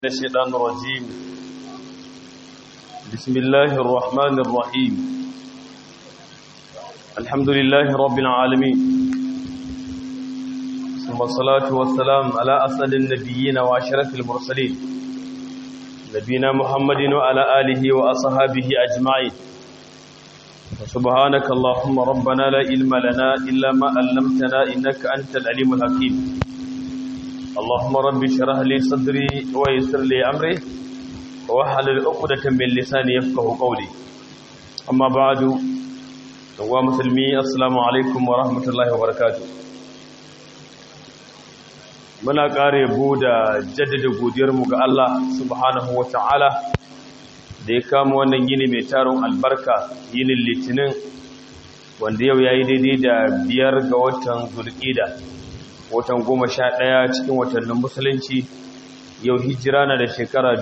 الشيطان الرجيم بسم الله الرحمن الرحيم الحمد لله رب العالمين ثم الصلاة والسلام على أسد النبيين وعشرة المرسلين نبينا محمد وعلى آله وأصحابه أجمعين سبحانك اللهم ربنا لا علم لنا إلا ما علمتنا إنك أنت العليم الحكيم اللهم رب اشرح لي صدري ويسر لي امري واحلل عقدة من لساني يفقهوا قولي اما بعد wa musulmi assalamu alaikum wa rahmatullahi wa barakatuh muna kare bu da jaddada godiyar mu ga Allah subhanahu wa ta'ala da ya kama wannan yini mai taron albarka yinin litinin wanda yau yayi daidai da biyar ga watan zulqa'da watan goma sha ɗaya cikin watannin musulunci yau hijira na da shekara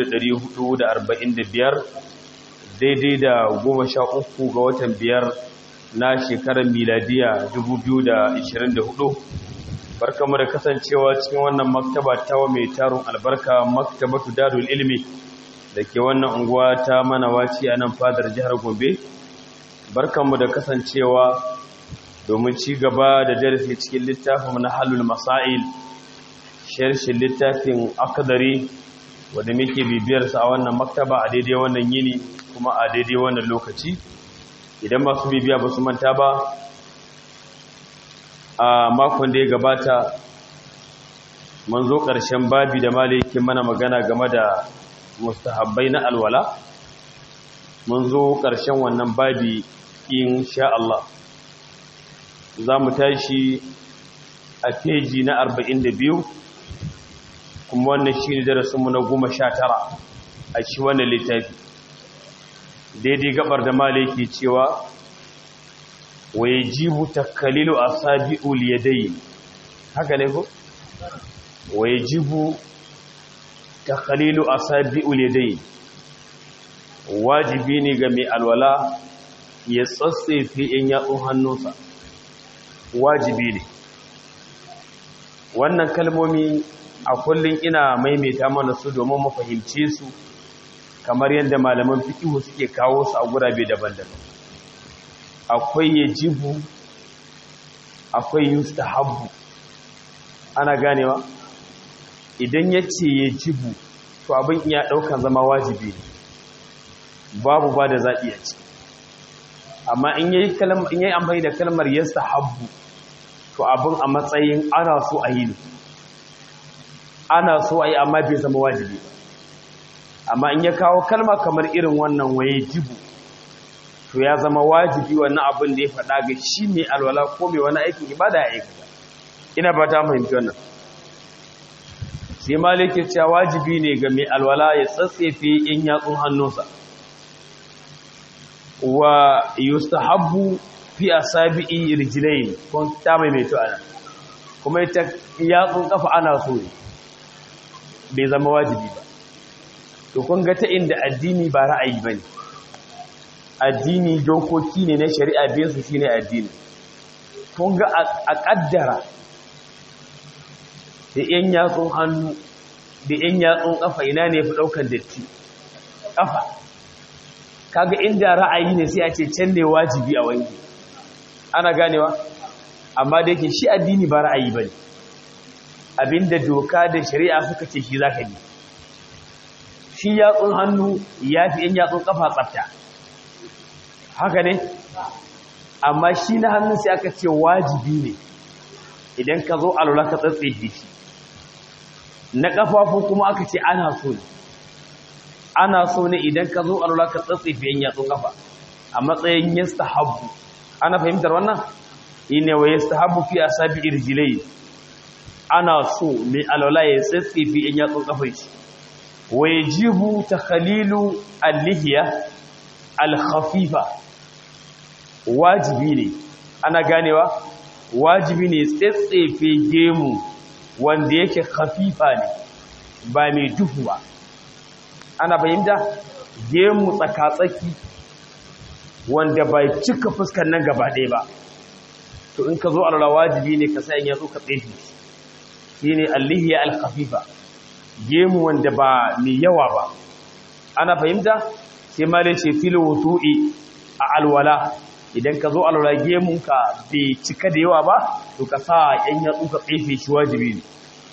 445 daidai da goma sha uku ga watan biyar na shekarar miladiya 2024 barkamu da kasancewa cikin wannan maktaba ta mai tarun albarka maktabatu darul ilmi da ke wannan unguwa ta manawaci a nan fadar jihar gombe barkamu da kasancewa domin ci gaba da darasi cikin littafin na halul masail sharshin littafin akadari wadda muke bibiyarsa a wannan maktaba a daidai wannan yini kuma a daidai wannan lokaci idan masu bibiya ba su manta ba a makon da ya gabata mun zo ƙarshen babi da maliki mana magana game da mustahabbai na alwala mun zo ƙarshen wannan babi insha Allah za mu tashi a feji na 42 kuma wannan shi ne darasinmu na 19 a shi wannan littafi daidai gabar da malaki cewa waye jibu takalilu a sabi'ul yadayi haka ne ko? waye jibu takalilu a sabi'ul yadayi wajibi ne ga mai alwala ya tsatsefe in yatsun hannunsa wajibi ne wannan kalmomi a kullum ina maimaita mana su domin mu fahimce su kamar yadda malaman fikihu suke kawo su a gurabe daban-daban akwai yajibu akwai yustahabbu ana ganewa idan yace yajibu to abin iya daukan zama wajibi ne babu ba da zaɓi a ciki amma in yayi kalmar in yayi amfani da kalmar yastahabbu to abin a matsayin ana so a yi ne ana so a yi amma bai zama wajibi amma in ya kawo kalma kamar irin wannan waye jibu to ya zama wajibi wannan abin da ya faɗa ga shi mai alwala ko mai wani aikin ibada ya aikata ina ba ta fahimci wannan sai malike cewa wajibi ne ga mai alwala ya tsatsefe in yatsun hannunsa wa yustahabbu fi asabi'i rijlayn kun ta mai mai to ana kuma ita yatsun kafa ana so ne bai zama wajibi ba to kun ga ta inda addini ba ra'ayi bane addini dokoki ne na shari'a biyan su shine addini kun ga a kaddara da yan yatsun hannu da yan yatsun kafa ina ne fi daukan datti kafa kaga inda ra'ayi ne sai a ce can ne wajibi a wanke ana ganewa amma da yake shi addini ba ra'ayi bane abinda doka da shari'a suka ce shi zaka yi shi yatsun hannu ya fi yan yatsun kafa tsafta haka ne amma shi na hannun sai aka ce wajibi ne idan ka zo alwala ka tsatsefe shi na kafafu kuma aka ce ana so ne ana so ne idan ka zo alwala ka tsatsefe yan yatsun kafa a matsayin yastahabbu ana fahimtar wannan ine wa yastahabbu fi asabi irjilai ana so mai alwala ya tsatsefe yan yatsun kafar shi wa yajibu takhalilu al-lihya al-khafifa wajibi ne ana ganewa wajibi ne tsatsefe gemu wanda yake khafifa ne ba mai duhu ba ana fahimta gemu tsakatsaki wanda bai cika fuskar nan gaba ɗaya ba to in ka zo alwala wajibi ne ka sa in yatsu ka tsefe shine al-lihya al-khafifa gemu wanda ba mai yawa ba ana fahimta sai ma dai ce fil wutu'i a alwala idan ka zo alwala gemunka bai cika da yawa ba to ka sa yan yatsu ka tsefe shi wajibi ne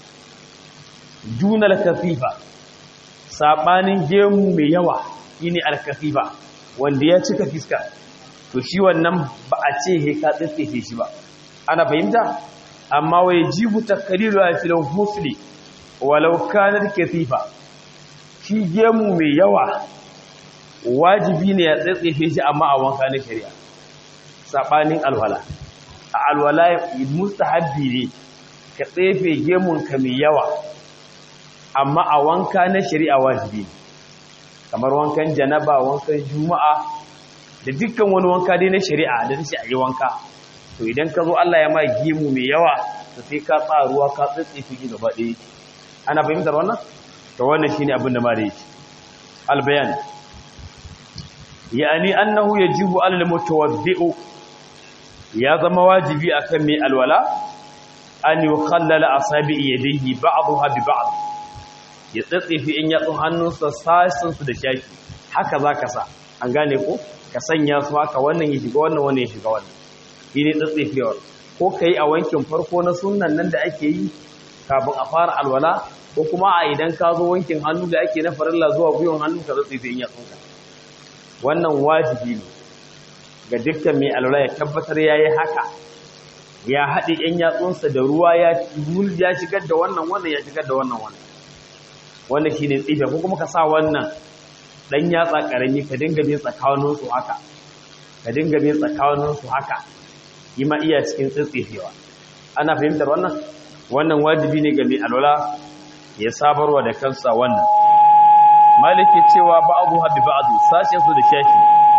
duna al-kafifa sabanin gemu mai yawa shine al-kafifa wanda ya cika fiska to shi wannan ba a ce he ka tsefe shi ba ana fahimta amma wai jibu takriru a filin husli walau kanar kafifa shi gemu mai yawa wajibi ne ya tsetsefe shi amma a wanka na shari'a saɓanin alwala a alwala mustahabbi ne ka tsefe gemunka mai yawa amma a wanka na shari'a wajibi ne kamar wankan janaba wankan juma'a da dukkan wani wanka dai na shari'a da ta a yi wanka to idan ka zo Allah ya ma gemu mai yawa to sai ka tsaruwa ka tsetsefe shi gaba ɗaya ana fahimtar wannan to wannan shine abin da ma da yake albayan yani annahu yajibu alal mutawaddi'u ya zama wajibi akan mai alwala an yukhallala asabi yadihi ba'daha bi ba'd ya tsatsefi in yatsun hannunsa sasin su da shaki haka zaka sa an gane ko ka sanya su haka wannan ya shiga wannan wannan ya shiga wannan shine tsatsefewar ko kai a wankin farko na sunnan nan da ake yi kafin a fara alwala ko kuma a idan ka zo wankin hannu da ake na farilla zuwa gwiwan hannu ka tsatsefe in yatsunka wannan wajibi ne ga dukkan mai alwala ya tabbatar ya yi haka ya haɗe ‘yan yatsunsa da ruwa ya shigar da wannan wannan ya shigar da wannan wannan wannan shi ne tsife ko kuma ka sa wannan ɗan yatsa ƙarami ka dinga bin tsakaninsu haka ka dinga bin tsakaninsu haka yi ma iya cikin tsitsifewa ana fahimtar wannan wannan wajibi ne ga mai alwala ya sabarwa da kansa wannan maliki cewa ba'adu habi ba'adu sashen su da shashi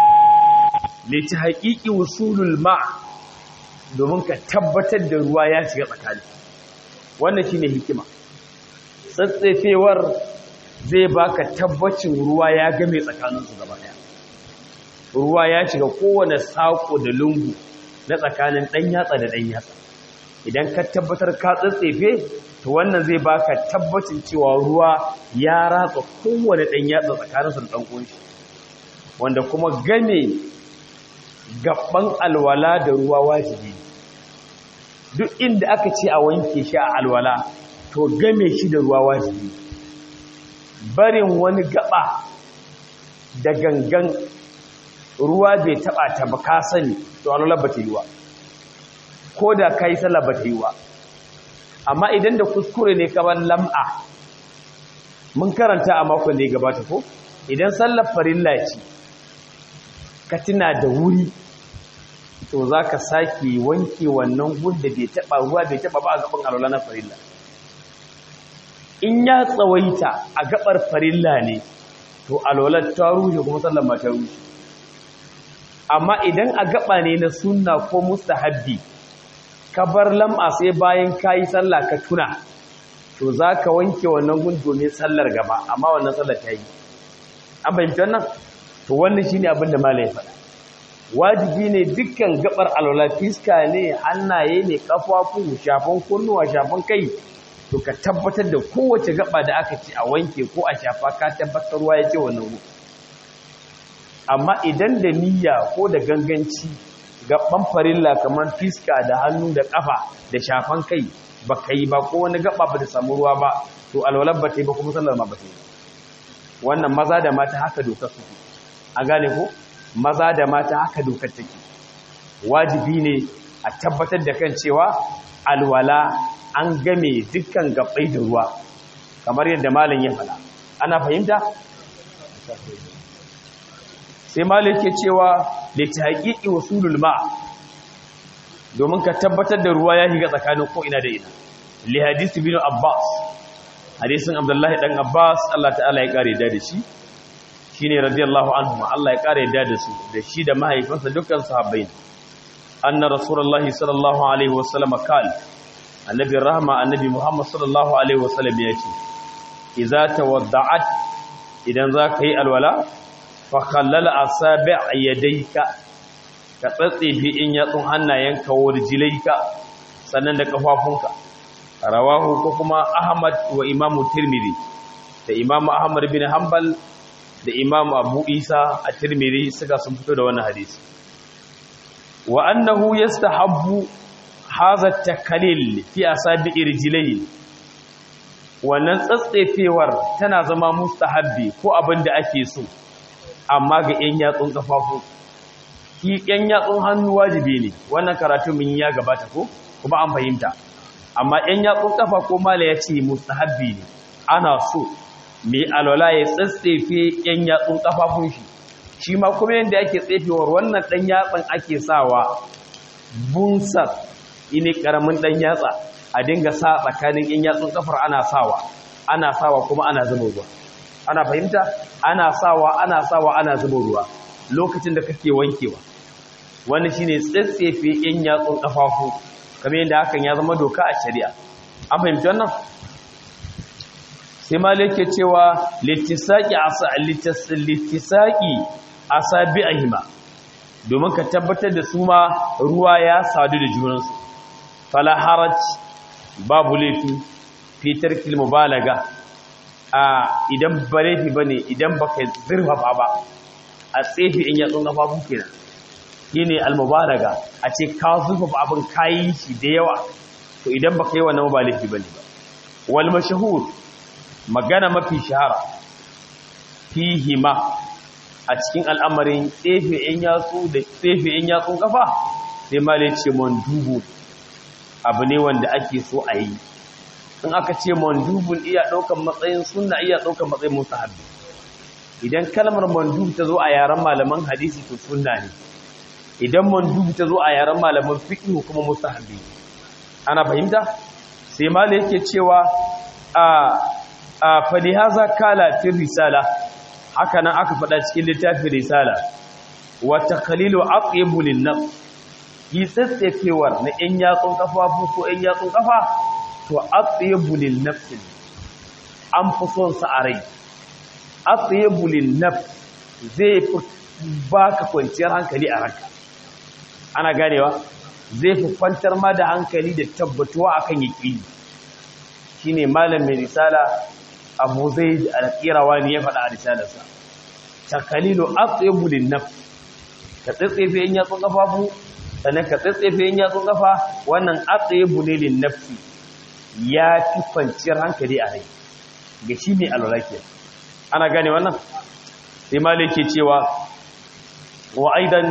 liti haƙiƙi wusulul ma domin ka tabbatar da ruwa ya shiga tsakani wannan shine hikima tsatsefewar zai baka tabbacin ruwa ya game tsakaninsu gaba daya ruwa ya shiga kowane sako da lungu na tsakanin ɗan yatsa da ɗan yatsa idan ka tabbatar ka tsatsefe to wannan zai baka tabbacin cewa ruwa ya ratsa kowane ɗan yatsa tsakaninsu da ɗan ƙunshi wanda kuma game gaban alwala da ruwa wajibi duk inda aka ce a wanke shi a alwala to game shi da ruwa wajibi barin wani gaba da gangan ruwa bai taba ta ba ka sani to alwala ba ta yi wa ko da ka yi sallah ba ta yi wa amma idan da kuskure ne kamar lam'a mun karanta a makon da ya gabata ko idan sallar farilla ce ka tuna da wuri to za ka sake wanke wannan gunda bai taba ruwa bai taba ba a gaban alwala na farilla in ya tsawaita a gabar farilla ne to alwalar ta rushe kuma sallar ma ta rushe amma idan a gaba ne na sunna ko mustahabbi ka bar lam'a sai bayan kayi sallah ka tuna to za ka wanke wannan gun domin sallar gaba amma wannan sallar ta yi an fahimci wannan to wannan shine abin da malai faɗa wajibi ne dukkan gabar alwala fiska ne hannaye ne kafafu shafan kunnuwa shafan kai to ka tabbatar da kowace gaba da aka ce a wanke ko a shafa ka tabbatar ruwa ya ce wannan gu amma idan da niyya ko da ganganci gaban farilla kamar fiska da hannu da kafa da shafan kai ba ka yi ba ko wani gaba ba da samu ruwa ba to alwalar ba ta yi ba kuma sallar ma ba ta yi wannan maza da mata haka dokar su a gane ko maza da mata haka dokar take wajibi ne a tabbatar da kan cewa alwala an game dukkan gabbai da ruwa kamar yadda malam ya faɗa ana fahimta sai malam ke cewa da ta haƙiƙi wasulul ma domin ka tabbatar da ruwa ya shiga tsakanin ko ina da ina li hadisi bin abbas hadisin abdullahi dan abbas Allah ta'ala ya kare da shi shine radiyallahu anhu Allah ya kare da da su da shi da mahaifinsa dukkan sahabbai anna rasulullahi sallallahu alaihi wasallam kal annabi rahma annabi muhammad sallallahu alaihi wasallam ya ce idza tawadda'at idan za ka yi alwala fa khallala asabi' yadayka ka tsatsefe in yatsun hannayenka wa rijlaika sannan da kafafunka rawahu ko kuma ahmad wa imamu tirmidhi da imamu ahmad bin hanbal da imamu abu isa a tirmidhi suka sun fito da wannan hadisi wa annahu yastahabbu hadha at-takalil fi asabi rijlayhi wannan tsatsefewar tana zama mustahabbi ko abin da ake so amma ga yan yatsun kafafu ki yan yatsun hannu wajibi ne wannan karatu mun ya gabata ko kuma an fahimta amma yan yatsun kafa ko mala ya ce mustahabbi ne ana so mai alwala ya tsatsefe yan yatsun kafafun shi shi ma kuma yadda ake tsefewar wannan dan yatsan ake sawa bunsar ine karamin dan yatsa a dinga sa tsakanin yan yatsun kafar ana sawa ana sawa kuma ana zuba ruwa ana fahimta ana sawa ana sawa ana zuba ruwa lokacin da kake wankewa wani shine tsatsefe yan yatsun kafafu kamar yadda hakan ya zama doka a shari'a an fahimci wannan sai malik ke cewa littisaki asa littisaki asabi'ihima domin ka tabbatar da su ma ruwa ya sadu da junansu fala haraj babu laifi fitar kilmu balaga a idan ba laifi ba ne idan ba ka zurfafa ba a tsefi in yatsun gafafu kenan shi ne almubalaga a ce ka zurfafa abin kayi shi da yawa to idan ba ka yi wannan ba laifi ba ne ba wal mashahur magana mafi shahara fihima a cikin al'amarin tsefe in yatsu da tsefe in yatsun kafa sai ma ce mandubu abu ne wanda ake so a yi in aka ce mandubun iya ɗaukan matsayin sunna iya ɗaukan matsayin mustahabbi idan kalmar mandub ta zo a yaren malaman hadisi to sunna ne idan mandub ta zo a yaren malaman fiqh kuma mustahabbi ana fahimta sai malai yake cewa a a falihaza kala fi risala haka nan aka faɗa cikin littafin risala wa taqlilu aqyabu lin-nafs yi tsatsefewar na ‘yan yatsun kafafu ko ‘yan yatsun kafa to a tsaye bulin nafsin an fi son sa a rai a tsaye bulin naf zai fi ba ka kwanciyar hankali a ranka ana ganewa zai fi kwantar ma da hankali da tabbatuwa a kan yaƙini shi ne malam mai risala abu zai alƙirawa ne ya faɗa a risalarsa takalilu a tsaye bulin naf ka tsatsefe ‘yan yatsun kafafu sannan ka tsatsefe yin yatsun kafa wannan atsaye bulilin nafsi ya fi kwanciyar hankali a rai ga shi ne alwalake ana gane wannan sai malai ke cewa wa aidan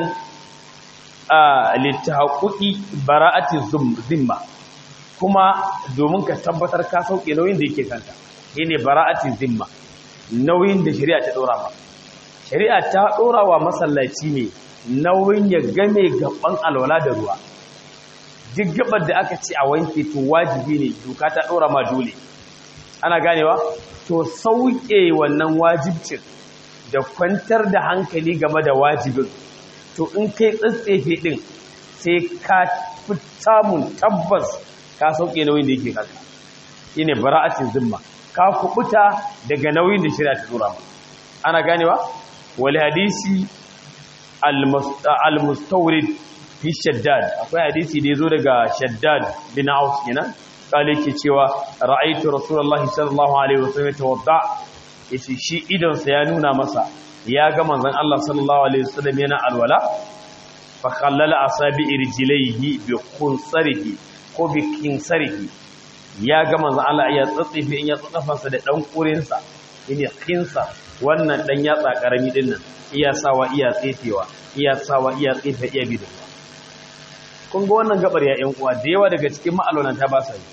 a littahaƙuƙi bara'ati zimma kuma domin ka tabbatar ka sauke nauyin da yake kanka shi ne bara'ati zimma nauyin da shari'a ta ɗora ma shari'a ta ɗora wa masallaci ne nauyin ya game gaban alwala da ruwa duk gabar da aka ce a wanke to wajibi ne doka ta ɗora ma dole ana ganewa to sauke wannan wajibcin da kwantar da hankali game da wajibin to in kai tsatsefe ɗin sai ka fi samun tabbas ka sauke nauyin da yake kanka shi ne bara'atin zimma ka kubuta daga nauyin da shirya ta ɗora ma ana ganewa wali hadisi al-mustawrid fi shaddad akwai hadisi da yazo daga shaddad bin aus kenan kale ke cewa ra'aytu rasulullahi sallallahu alaihi wasallam tawadda yace shi idan sa ya nuna masa ya ga manzon Allah sallallahu alaihi wasallam yana alwala fa khallala asabi irjilaihi bi khunsarihi ko bi kinsarihi ya ga manzon Allah ya tsatsife in ya tsatsafansa da dan kurinsa ine kinsa wannan dan yatsa karami dinnan iya sawa iya tsefewa iya sawa iya tsefe iya bido kun ga wannan gabar ya yan uwa da yawa daga cikin ma'alolanta ba sa yi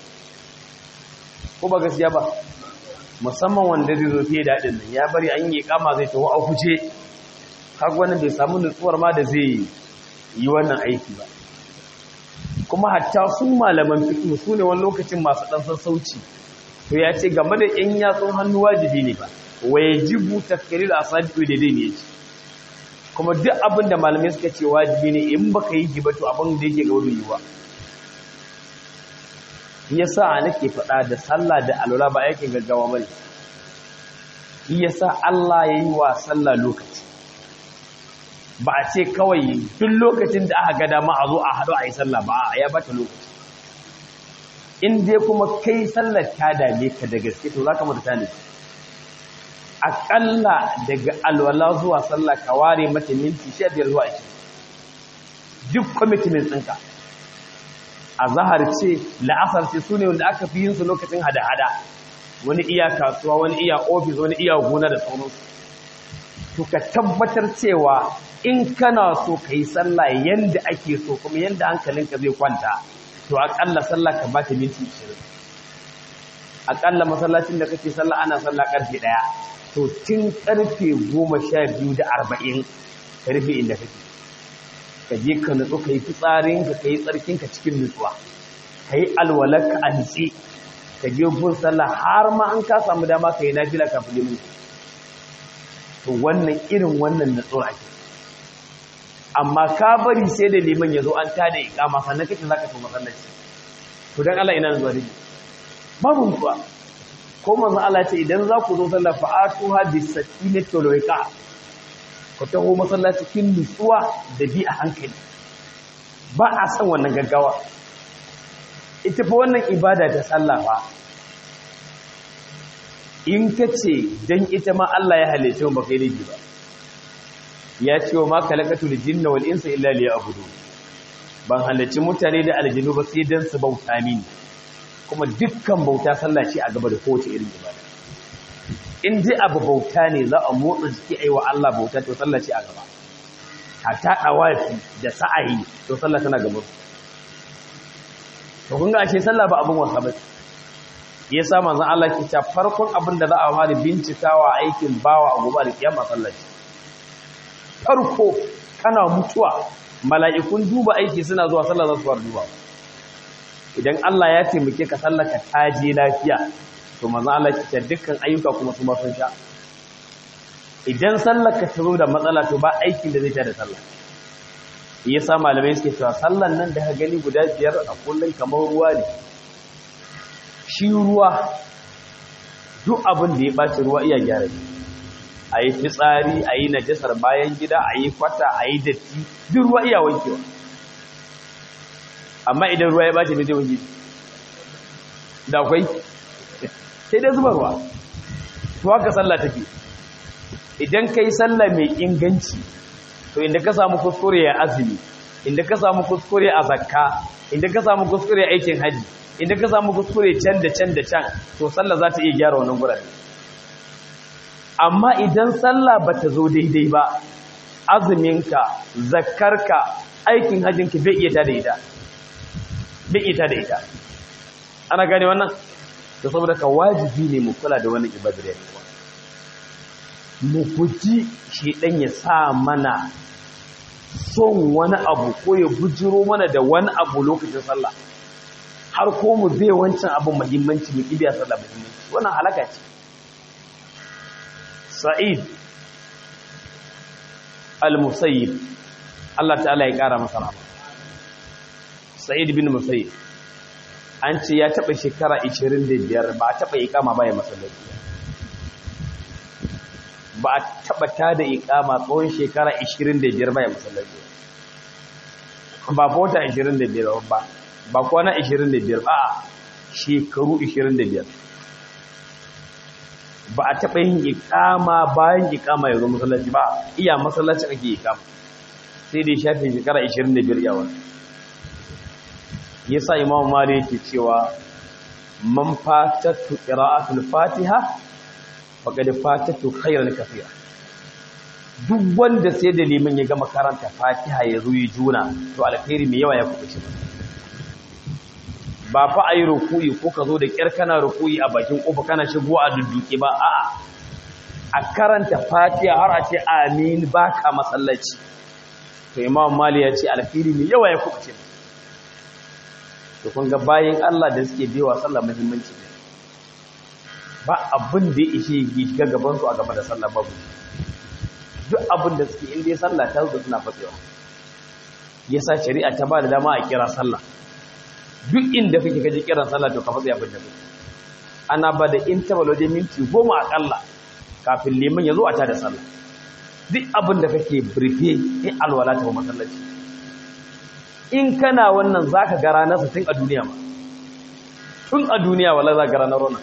ko ba gaskiya ba musamman wanda zai zo fiye da haɗin nan ya bari an yi kama zai taho a kuce kaga wannan bai samu nutsuwar ma da zai yi wannan aiki ba kuma hatta su malaman fiqh su ne wani lokacin masu ɗan sassauci to ya ce game da yan yatsun hannu wajibi ne ba wajibu takrir asabi da dai ne yace kuma duk abin da malamai suka ce wajibi ne in baka yi ji ba to abin da yake gaba yiwa yasa nake faɗa da sallah da alwala ba aikin gaggawa bane yasa Allah yayi wa sallah lokaci ba a ce kawai duk lokacin da aka ga dama a zo a haɗu a yi sallah ba ya bata lokaci in dai kuma kai sallar ta dame ka da gaske to za ka mata tani aƙalla daga alwala zuwa sallah ka ware mata minti sha biyar zuwa ashirin duk commitment ɗinka a zahar ce la'asar ce su ne wanda aka fi yin su lokacin hada-hada wani iya kasuwa wani iya ofis wani iya gona da sauransu to ka tabbatar cewa in kana so ka yi sallah yanda ake so kuma yanda hankalinka zai kwanta to aƙalla sallah ka ba ta minti 20 aƙalla masallacin da kake sallah ana sallah ƙarfe ɗaya to tun ƙarfe goma sha biyu da arba'in ka rufe inda kake ka je ka nutsu ka yi fitsarinka ka yi tsarkinka cikin nutsuwa ka yi alwalarka a nutse ka je gun sallah har ma an ka samu dama ka yi nafila kafin limin to wannan irin wannan nutsuwa ake amma ka bari sai da liman ya zo an tada ikama sannan kake zaka to masallaci to dan Allah ina zuwa dake babu nutsuwa ko manzo Allah ce idan za ku zo sallah fa atuha bisakinati wal wiqa ku taho masallaci cikin nutsuwa da bi a hankali ba a san wannan gaggawa ita fa wannan ibada ta sallah fa in ka ce dan ita ma Allah ya halice mu ba kai laifi ba ya ce wa ma kalakatul jinna wal insa illa liya'budu ban halarci mutane da aljinu ba sai dan su bauta mini kuma dukkan bauta sallah ce a gaba da kowace irin ibada in ji abu bauta ne za a motsa jiki a yi wa Allah bauta to sallah ce a gaba hatta dawafi da sa'ayi to sallah tana gaba to kun ga ashe sallah ba abin wasa ba ya sa manzon Allah ke ta farkon abin da za a fara bincikawa aikin bawa a gobe da kiyama sallah ce farko kana mutuwa mala'ikun duba aiki suna zuwa sallah za su fara duba idan Allah ya taimake ka sallaka taje lafiya to manzo Allah ya dukkan ayyuka kuma su ma sun sha idan sallaka ta zo da matsala to ba aikin da zai ta da sallah yasa malamai suke cewa sallan nan da ka gani guda biyar a kullun kamar ruwa ne shi ruwa duk abin da ya baci ruwa iya gyara shi a yi fitsari a yi najasar bayan gida a yi kwata a yi datti duk ruwa iya wankewa amma idan ruwa ya bace ne zai wanke da akwai sai dai zuba ruwa to haka sallah take idan kai sallah mai inganci to inda ka samu kuskure ya azumi inda ka samu kuskure a zakka inda ka samu kuskure aikin haji inda ka samu kuskure can da can da can to sallah za ta iya gyara wannan gurare amma idan sallah ba ta zo daidai ba azuminka zakkarka aikin hajjinka bai iya ta da ita bai ita da ita ana gane wannan da saboda ka wajibi ne mu kula da wannan ibadar ya kuwa mu guji shedan ya sa mana son wani abu ko ya bujiro mana da wani abu lokacin sallah har ko mu bai wancan abin muhimmanci mu kibiya sallah muhimmanci wannan halaka ce sa'id al-musayyib Allah ta'ala ya kara masa rahama sa'id bin musayyib an ce ya taba shekara 25 ba a taba ikama baya masallaci ba a taba tada ikama tsawon shekara 25 baya masallaci ba bota 25 ba ba kwana 25 ba shekaru 25 ba a taba yin ikama bayan ikama ya zo masallaci ba iya masallaci ake ikama sai dai shafe shekara 25 yawon yasa imam mali yake cewa man fatatu qira'atul fatiha faqad fatatu khairan kathira duk wanda sai da liman ya gama karanta fatiha ya zo yi juna to alkhairi mai yawa ya kubuce ba fa ayi rukuyi ko ka zo da kyar kana rukuyi a bakin kofa kana shigo a dudduke ba a'a a karanta fatiha har a ce amin baka masallaci to imam mali ya ce alkhairi mai yawa ya kubuce to kun ga bayan Allah da suke biwa sallah muhimmanci ne ba abin da ya ishe ga gaban su a gaba da sallah babu duk abin da suke inda sallah ta zo suna fatsewa yasa shari'a ta ba da dama a kira sallah duk inda kake kaje kiran sallah to ka fatsi abin da kake ana ba da interval wajen minti goma akalla kafin liman ya zo a tada sallah duk abin da kake birfe in alwala ta masallaci in kana wannan za ka gara nasa tun a duniya ma tun a duniya wala za ga ranar rona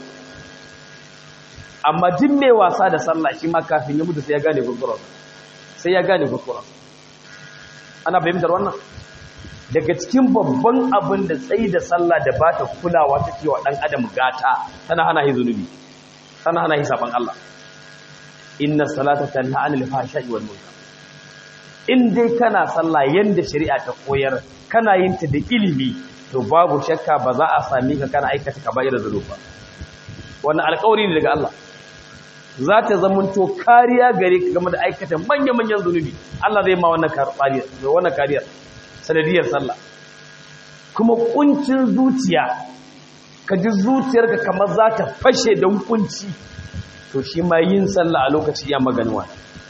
amma duk mai wasa da sallah shi ma kafin ya mutu sai ya gane gurgurar sai ya gane gurgurar ana fahimtar wannan daga cikin babban abin da tsayi da sallah da ba ta kulawa ta wa ɗan adam gata tana hana yi zunubi tana hana yi saban Allah inna salata tanha anil fahsha'i wal munkar in dai kana sallah yanda shari'a ta koyar kana yin ta da ilimi to babu shakka ba za a sami ka kana aikata kaba'ir zulub ba wannan alƙawari ne daga Allah za ta zamanto kariya gare ka game da aikata manya-manyan zunubi Allah zai ma wannan kariyar wannan kariyar sanadiyar sallah kuma kuncin zuciya ka ji zuciyarka kamar za ta fashe don kunci to shi ma yin sallah a lokaci ya maganuwa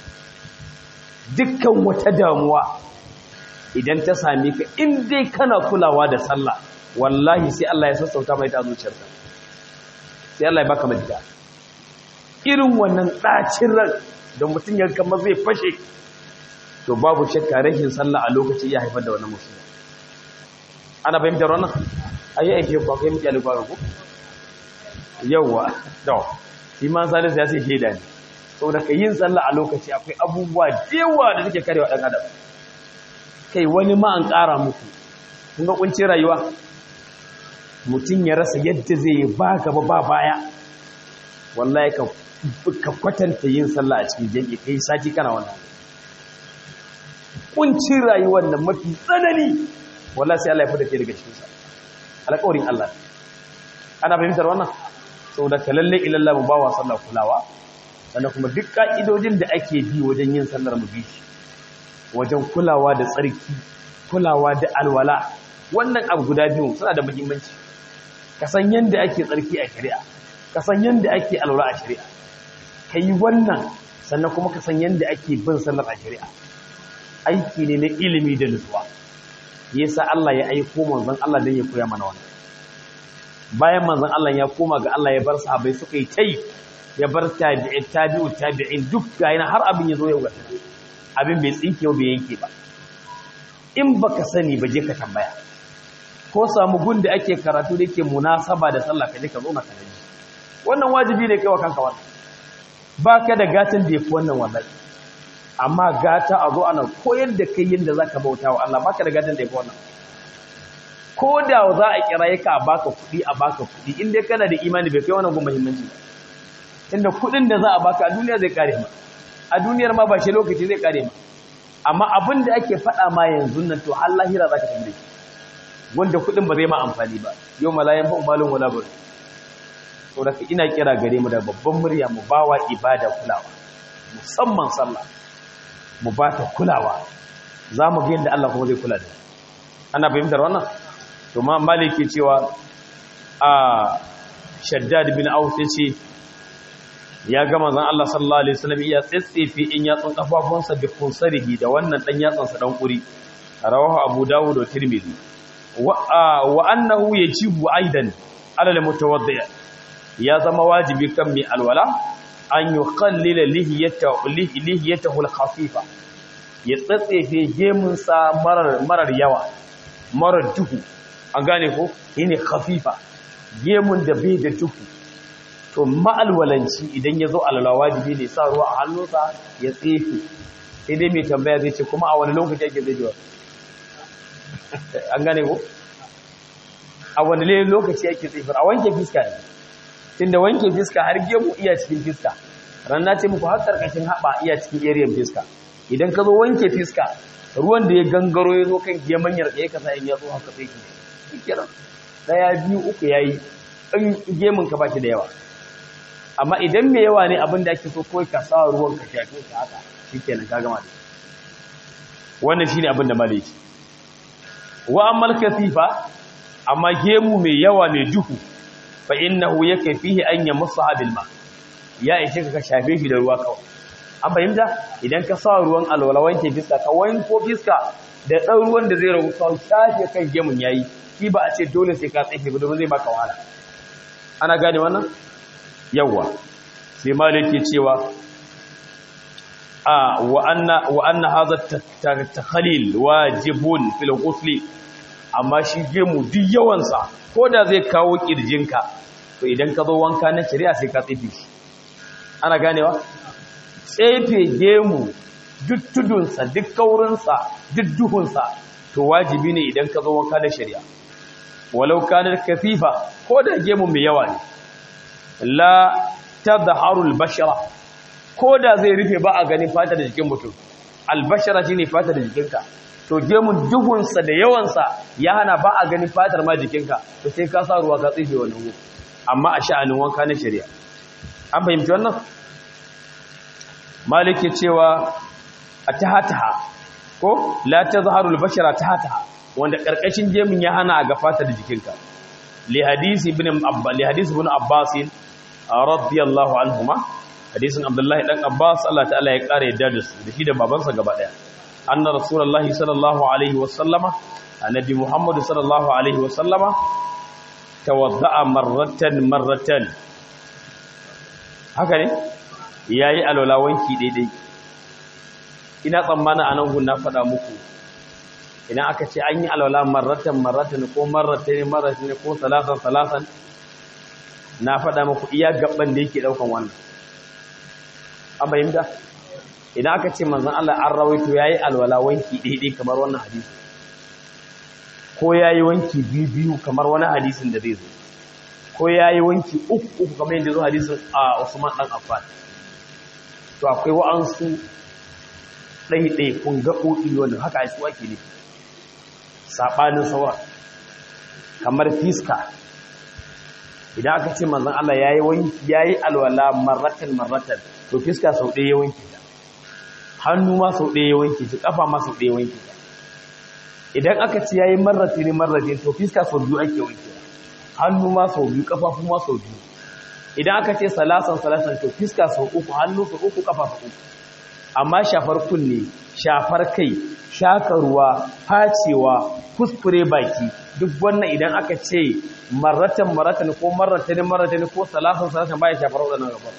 dukkan wata damuwa idan ta same ka in dai kana kulawa da sallah wallahi sai Allah ya sassauta mai ta zuciyarka sai Allah ya baka madida irin wannan ɗacin ran da mutum ya kama zai fashe to babu shakka rashin sallah a lokaci ya haifar da wannan musulma ana fahimtar wannan ayi aike ku akai miki alƙawari ku yawa to shi ma salis ya ce shaida ne saboda ka yin sallah a lokaci akwai abubuwa dewa da suke karewa dan adam kai wani ma an ƙara muku kun ga kunci rayuwa mutum ya rasa yadda zai yi ba gaba ba baya wallahi ka ka kwatanta yin sallah a cikin jami'i kai sati kana wannan kuncin rayuwar nan mafi tsanani wallahi sai Allah ya fada ke daga cikin sa alƙawarin Allah ana fahimtar wannan saboda ka lalle ilalla mu bawa sallah kulawa sannan kuma duk ka'idojin da ake bi wajen yin sallar mu bi wajen kulawa da tsarki kulawa da alwala wannan abu guda biyu suna da muhimmanci ka san yanda ake tsarki a shari'a ka san yanda ake alwala a shari'a ka yi wannan sannan kuma ka san yanda ake bin sallar a shari'a aiki ne na ilimi da nutsuwa yasa Allah ya aiko manzon Allah dan ya koya mana wannan bayan manzon Allah ya koma ga Allah ya bar sahabbai suka yi tai ya bar tabi'in tabi'u tabi'in duk ga yana har abin ya zo yau ga abin bai tsinke bai yanke ba in baka sani ba je ka tambaya ko samu gun da ake karatu da yake munasaba da sallah ka je ka zo na kanaji wannan wajibi ne kai wa kanka wannan baka da gatan da yafi wannan wallahi amma gata a zo ana koyar da kai yadda zaka bauta wa Allah baka da gatan da yafi wannan ko da za a kira ka a baka kuɗi a baka kuɗi in dai kana da imani bai kai wannan gun muhimmanci inda kuɗin da za a baka a duniya zai kare ma a duniyar ma ba shi lokaci zai kare ma amma abin da ake faɗa ma yanzu nan to har lahira za ka tambaye wanda kuɗin ba zai ma amfani ba yau malayan ba umalin wala bari to da ina kira gare mu da babban murya mu bawa ibada kulawa musamman sallah mu ba ta kulawa za mu ga yadda Allah kuma zai kula da ana fahimtar wannan to ma maliki cewa a shaddad bin aus yace ya ga manzon Allah sallallahu alaihi wasallam ya tsitsefe in yatsun kafafunsa bi kunsarihi da wannan dan yatsan sa dan kuri rawahu abu dawud da tirmidhi wa wa annahu yajibu aidan ala al-mutawaddi ya zama wajibi kan mai alwala an yuqallila lihiyatahu lihiyatahu al-khafifa ya tsatsefe gemun sa marar marar yawa marar duhu an gane ko yene khafifa gemun da bai da duhu to ma'alwalanci idan ya zo alala wajibi ne sa ruwa a hannunsa ya tsefe sai dai mai tambaya zai ce kuma a wani lokaci ake zai jiwa an gane ko a wani lokaci ake tsefe a wanke fiska ne tunda wanke fiska har gemu iya cikin fiska ranna ce muku har karkashin haɓa iya cikin area fiska idan ka zo wanke fiska ruwan da ya gangaro ya zo kan geman yarda ka sa in ya zo haka sai ki kiran daya biyu uku yayi in gemun ka baki da yawa amma idan mai yawa ne abin da ake so kawai ka sa ruwan ka shafe ka haka shikenan ka gama da wannan shine abin da malai ce wa ammal kasifa amma gemu mai yawa mai duhu fa innahu yakfihi an yamsaha bil ma ya ishe ka shafe shi da ruwa kawai an fahimta idan ka sa ruwan alwala wanke fiska ka wanko fiska da ɗan ruwan da zai ragu kawai shafe kan gemun yayi shi ba a ce dole sai ka tsaye ba domin zai baka wahala ana gane wannan yawa sai malik ke cewa a wa anna wa anna hadha takhalil wajibun fil ghusl amma shi gemu duk yawansa ko da zai kawo kirjinka to idan ka zo wanka na shari'a sai ka tsefe shi ana ganewa tsefe gemu duk tudunsa duk kaurinsa duk duhunsa to wajibi ne idan ka zo wanka na shari'a walau kanar kafifa ko da gemu mai yawa ne la tadharu al-bashara ko da zai rufe ba a ganin fata da jikin mutum albashara shine fata da jikinka to gemun duhunsa da yawansa ya hana ba a ganin fatar ma jikinka to sai ka sa ruwa ka tsife wannan gu amma a sha'anin wanka na shari'a an fahimci wannan malik ya cewa a tahataha ko la tazharu albashara tahataha wanda karkashin gemun ya hana ga fatar da jikinka li hadisi ibn abba li hadisi ibn abbas radiyallahu anhuma hadisin abdullahi dan abbas Allah ta'ala ya kare yadda da su da shi da babansa gaba daya anna rasulullahi sallallahu alaihi wasallama annabi muhammad sallallahu alaihi wasallama tawadda'a marratan marratan haka ne yayi alwala wanki daidai ina tsammana anan gun na faɗa muku idan aka ce an yi alwala marratan marratan ko marratan marratan ko salasan salasan na faɗa muku iya gaban da yake daukan wannan an bayyanta idan aka ce manzan Allah an rawaito ya yi alwala wanki daidai kamar wannan hadisi ko ya yi wanki biyu kamar wani hadisin da zai zo ko ya yi wanki uku uku kamar yadda zo hadisin a Usman ɗan Affan to akwai wa'ansu ɗaiɗai kun gaɓoɓi wanda haka a su ake ne saɓanin sauran kamar fiska idan aka ce manzan Allah ya yi wanki ya yi alwala marratan marratan to fiska sau ɗaya ya wanke ta hannu ma sau ɗaya ya wanke ta ƙafa ma sau ɗaya ya wanke ta idan aka ce ya yi marrati ne marrati to fiska sau biyu ake wanke ta hannu ma sau biyu ƙafafu ma sau biyu idan aka ce salasan salasan to fiska sau uku hannu sau uku ƙafa sau uku amma shafar kunne shafar kai shaka ruwa facewa kuskure baki duk wannan idan aka ce marratan marratan ko marratan marratan ko salasan salasan baya shafar waɗannan gabar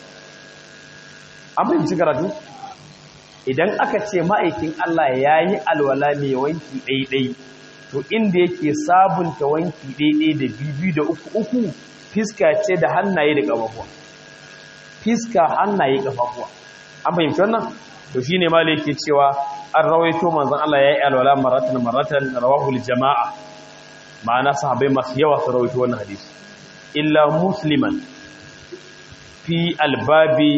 an fahimci karatu idan aka ce ma'aikin Allah ya yi alwala mai wanki ɗaiɗai to inda yake sabunta wanki ɗaiɗai da biyu da uku uku fiska ce da hannaye da ƙafafuwa fiska hannaye ƙafafuwa an fahimci wannan to shine ma yake cewa an rawaito manzon Allah ya yi alwala maratan maratan rawahul jama'a ma'ana sahabbai masu yawa su rawaito wannan hadisi illa musliman fi albabi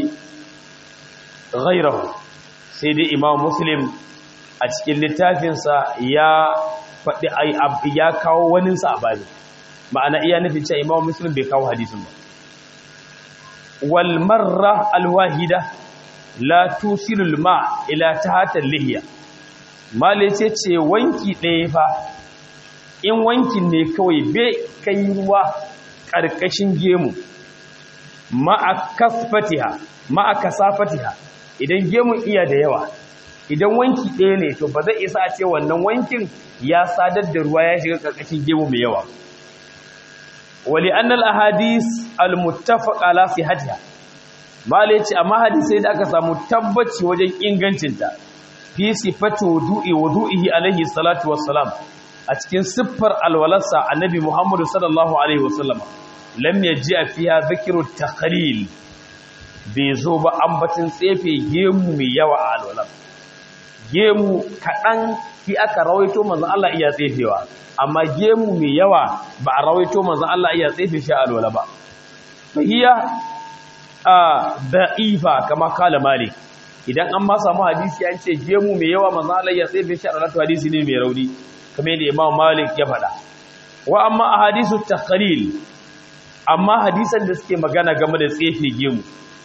ghairahu sai dai imam muslim a cikin littafinsa ya faɗi ya kawo waninsa a babi ma'ana iya nufin cewa imam muslim bai kawo hadisin ba wal marra alwahida la tusilul ma ila tahta lihiya male ce ce wanki ɗaya fa in wankin ne kawai bai kai ruwa ƙarƙashin gemu ma'a kasfatiha ma'a kasafatiha idan gemun iya da yawa idan wanki ɗaya ne to ba zai isa a ce wannan wankin ya sadar da ruwa ya shiga ƙarƙashin gemu mai yawa wali annal ahadis almuttafaq ala sihhatiha mala yace amma hadisai da aka samu tabbaci wajen ingancinta fi sifati wudu'i wudu'ihi alaihi salatu wassalam a cikin siffar alwalarsa annabi muhammadu sallallahu alaihi wasallam lam yaji fiha dhikru taqlil bai zo ba ambacin tsefe gemu mai yawa a alwalar gemu kaɗan fi aka rawaito manzan Allah iya tsefewa amma gemu mai yawa ba a rawaito manzan Allah iya tsefe shi a alwala ba fahiya a da'ifa kama kala malik idan an ma samu hadisi an ce gemu mai yawa manzan Allah iya tsefe shi a alwala to hadisi ne mai rauni kamar yadda imam malik ya faɗa wa amma a hadisu takhalil amma hadisan da suke magana game da tsefe gemu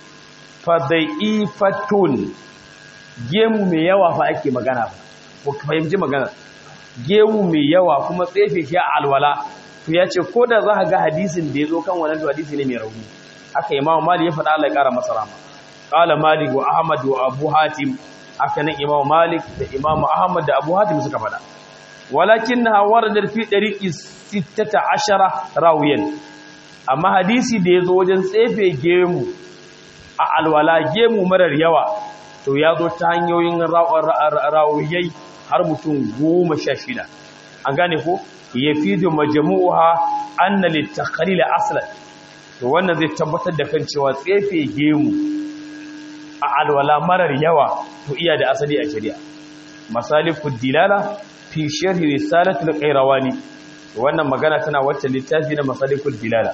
fadaifatun gemu mai yawa fa ake magana ba ko fahimci magana gemu mai yawa kuma tsefe shi a alwala to ya ce ko da za ka ga hadisin da ya zo kan wannan to hadisi ne mai rauni haka imamu malik ya faɗa Allah ya ƙara masa rama qala malik wa ahmad wa abu hatim haka nan imamu malik da imamu ahmad da abu hatim suka faɗa walakinnaha waradat fi dariqi 16 rawiyan amma hadisi da ya zo wajen tsefe gemu a alwala gemu marar yawa to ya zo ta hanyoyin rawuyai har mutum goma sha shida an gane ko yafidu majmu'uha anna litakhlil aslan to wannan zai tabbatar da kan cewa tsefe gemu a alwala marar yawa to iya da asali a shari'a masalikud dilala fi sharhi risalatul qayrawani wannan magana tana wacce littafi na masalikud dilala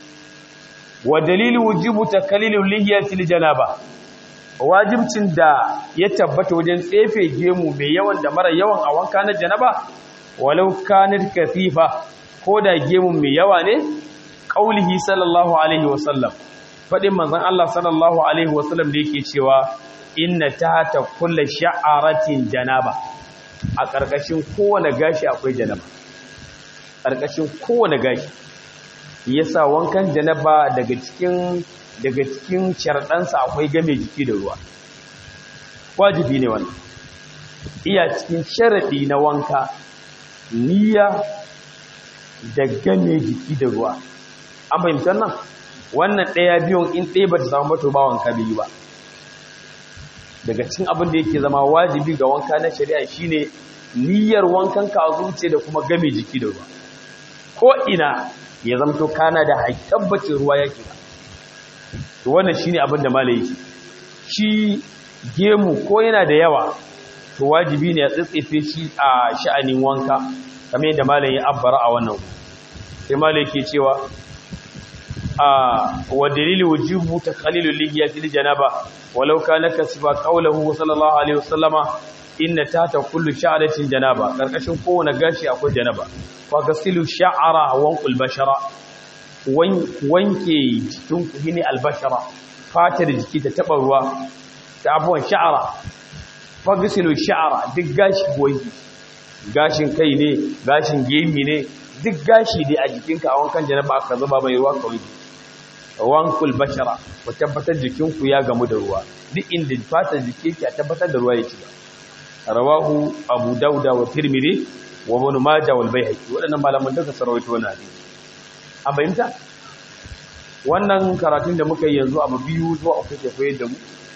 wa dalilu wujubu takallilul lihiyatil janaba wajibcin da ya tabbata wajen tsefe gemu mai yawan da mara yawan a wanka na janaba walau kanat kathifa ko da gemu mai yawa ne qaulihi sallallahu alaihi wasallam fadin manzon Allah sallallahu alaihi wasallam da yake cewa inna tahta kulli sha'aratin janaba a ƙarƙashin kowane gashi akwai janaba ƙarƙashin kowane gashi yasa wankan janaba daga cikin daga cikin sharɗansa akwai game jiki da ruwa wajibi ne wannan iya cikin sharaɗi na wanka niyya da game jiki da ruwa an fahimtar nan wannan ɗaya biyun in ɗaya ba ta samu mato ba wanka biyu ba daga cikin abin da yake zama wajibi ga wanka na shari'a shine niyyar wankan ka zuce da kuma game jiki da ruwa ko ina ya zamto kana da tabbacin ruwa yake ba to wannan shine abin da malai yake shi gemu ko yana da yawa to wajibi ne ya tsitsefe shi a sha'anin wanka kamar yadda malai ya abbara a wannan sai malai yake cewa a wa dalili wujubu taqlilul lihiyati lil janaba walau kana kasba qawluhu sallallahu alaihi wasallama inna tata kullu sha'ratin janaba karkashin kowane gashi akwai janaba fa gasilu sha'ara wa bashara wanke jikin ku ne albashara fatar jiki ta taba ruwa ta abuwan sha'ara fa gasilu sha'ara duk gashi wanki gashin kai ne gashin gemi ne duk gashi dai a jikinka a wankan janaba aka zuba mai ruwa kawai wankul bashara ku tabbatar jikinku ya gamu da ruwa duk inda fatar jiki ke tabbatar da ruwa yake ba rawahu abu dauda wa tirmidhi wa ibn majah wal baihaqi wadannan malaman duka sarawaito wannan hadisi an bayyanta wannan karatun da muka yi yanzu abu biyu zuwa uku ke koyar da mu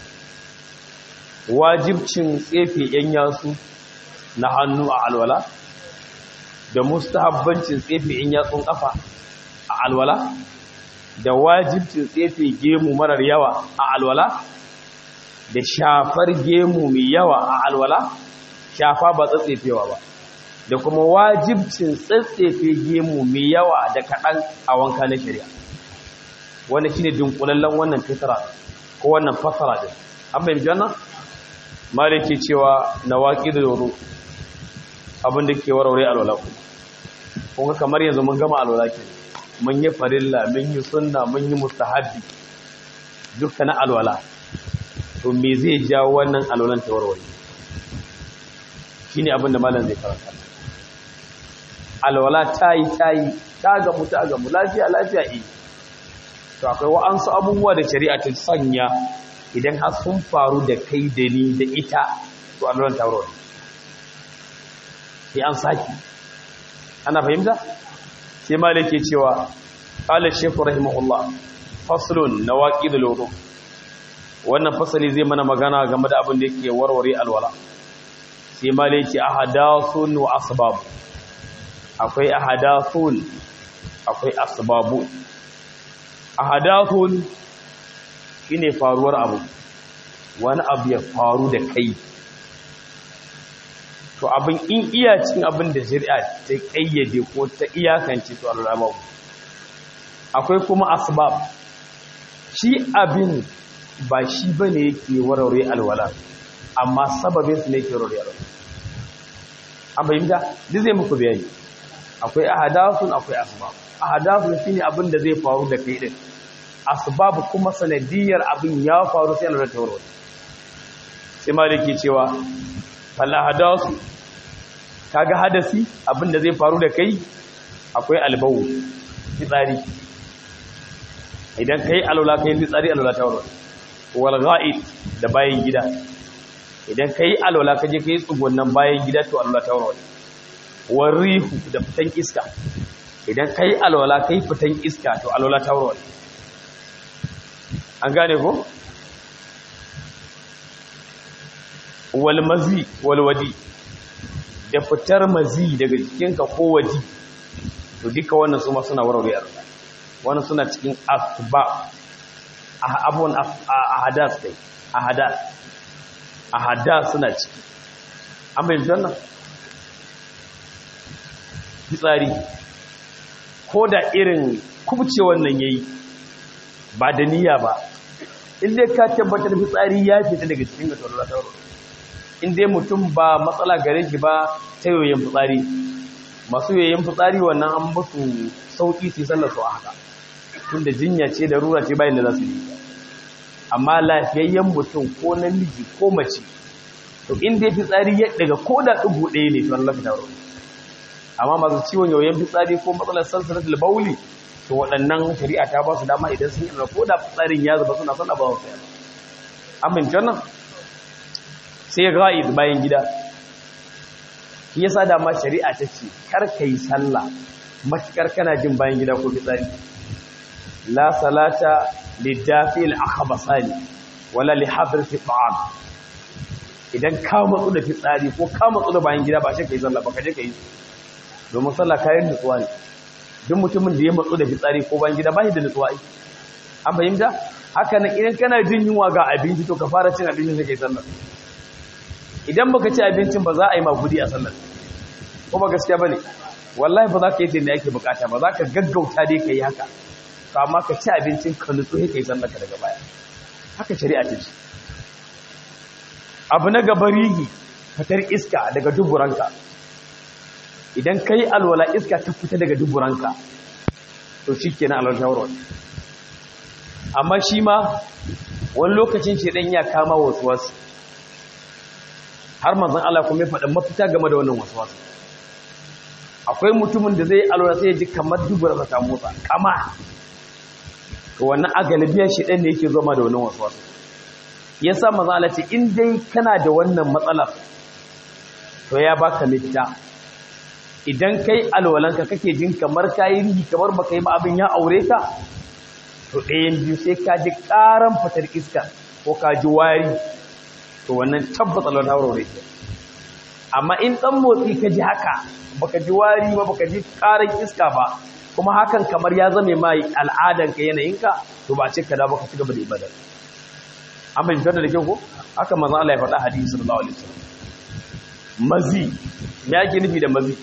wajibcin tsefe yan yasu na hannu a alwala da mustahabbancin tsefe yan yatsun kafa a alwala da wajibcin tsefe gemu marar yawa a alwala da shafar gemu mai yawa a alwala shafa ba tsatsefewa ba da kuma wajibcin tsatsefe gemu mai yawa da kaɗan a wanka na shari'a wanda shine dunkulallen wannan fitara ko wannan fasara din an bai janna maliki cewa nawaqid al-wudu abin da ke warware alwala kuma kamar yanzu mun gama alwala ke mun yi farilla mun yi sunna mun yi mustahabbi dukkan alwala to me zai jawo wannan alwalan ta warware shine abin da malam zai karanta alwala tayi tayi ta gamu ta gamu lafiya lafiya eh to akwai wa'ansu abubuwa da shari'a ta sanya idan har sun faru da kai da ni da ita to alwalan ta warware sai an saki ana fahimta sai malik ke cewa qala shaykh rahimahullah faslun nawaqidul wudu wannan fasali zai mana magana game da abin da yake warware alwala sai malik ce ahadathun wa asbab akwai ahadathun akwai asbabu ahadathun shine faruwar abu wani abu ya faru da kai to abin in iya cikin abin da shari'a ta kayyade ko ta iyakance to al'amma akwai kuma asbab shi abin ba shi bane yake warware alwala amma sababin su ne yake warware alwala an bayyana duk zai muku bayani akwai ahadathun akwai asbab ahadathun shine abin da zai faru da kai din asbab kuma sanadiyar abin ya faru sai alwala ta warware sai maliki cewa falla hadasu kaga hadasi abinda zai faru da kai akwai albawu fitsari idan kai alwala kai fitsari alwala ta warware wal ghaid da bayan gida idan kai alwala ka je kai tsugunnan bayan gida to alwala ta warware wal rihu da fitan iska idan kai alwala kai fitan iska to alwala ta warware an gane ko wal mazi wal wadi da fitar mazi daga jikinka ko waji to duka wannan su ma suna warware alwala wannan suna cikin asba abubuwan ahadas kai ahadas ahadas suna ciki an bayyana wannan fitsari ko da irin kubce wannan yayi ba da niyya ba inda ka tabbatar fitsari ya fita daga cikin ga tsoron sauro inda mutum ba matsala gare shi ba ta yoyin fitsari masu yoyin fitsari wannan an musu sauki su sallar su a haka tunda jinya ce da rura ce bayan da za su yi amma lafiyayyen mutum ko namiji ko mace to inda fitsari ya daga ko da ɗugu ɗaya ne tuwan lafi taro amma masu ciwon yoyin fitsari ko matsalar sansanar bauli to waɗannan shari'a ta ba su dama idan sun yi ko da fitsarin ya zuba suna sana ba wasu yana amince nan sai ra'id bayan gida shi yasa dama shari'a ta ce kar ka yi sallah matukar kana jin bayan gida ko fitsari la salata lidafil akhbasani wala li hadrati ta'am idan ka matsu da fitsari ko ka matsu da bayan gida ba shi kai sallah ba ka je kai domin sallah kayan nutsuwa ne duk mutumin da ya matsu da fitsari ko bayan gida ba shi da nutsuwa ai an fahimta haka nan idan kana jin yunwa ga abinci to ka fara cin abincin sai kai sallah idan baka ci abincin ba za a yi magudi a sallar ko ba gaskiya bane wallahi ba za ka yi tunda ake bukata ba za ka gaggauta dai ka yi haka to amma ka ci abincin ka nutsu sai ka yi sallar ka daga baya haka shari'a ta ce abu na gaba rigi fitar iska daga duburanka idan ka yi alwala iska ta fita daga duburanka to shi ke na alwala shawarwar amma shi ma wani lokacin ce ɗan ya kama wasu wasu har manzan Allah kuma ya faɗin mafita game da wannan wasu wasu akwai mutumin da zai alwala sai ya ji kamar duburansa ta motsa kama to wannan a galibiyar shi ɗan ne yake zama da wannan wasu wasu ya sa mazala ce in dai kana da wannan matsalar to ya baka mafita idan kai alwalanka kake jin kamar kayi rihi kamar baka yi ba abin ya aure ka to ɗayan biyu sai ka ji ƙaran fitar iska ko ka ji wari to wannan tabbata alwala ta aure ke amma in ɗan motsi ka ji haka baka ji wari ba baka ji ƙaran iska ba kuma hakan kamar ya zame ma al'adanka yanayinka to ba ce ka da baka ci gaba da ibadar an bai da kyau ko haka manzo Allah ya faɗa hadisi sallallahu alaihi wasallam mazi me yake nufi da mazi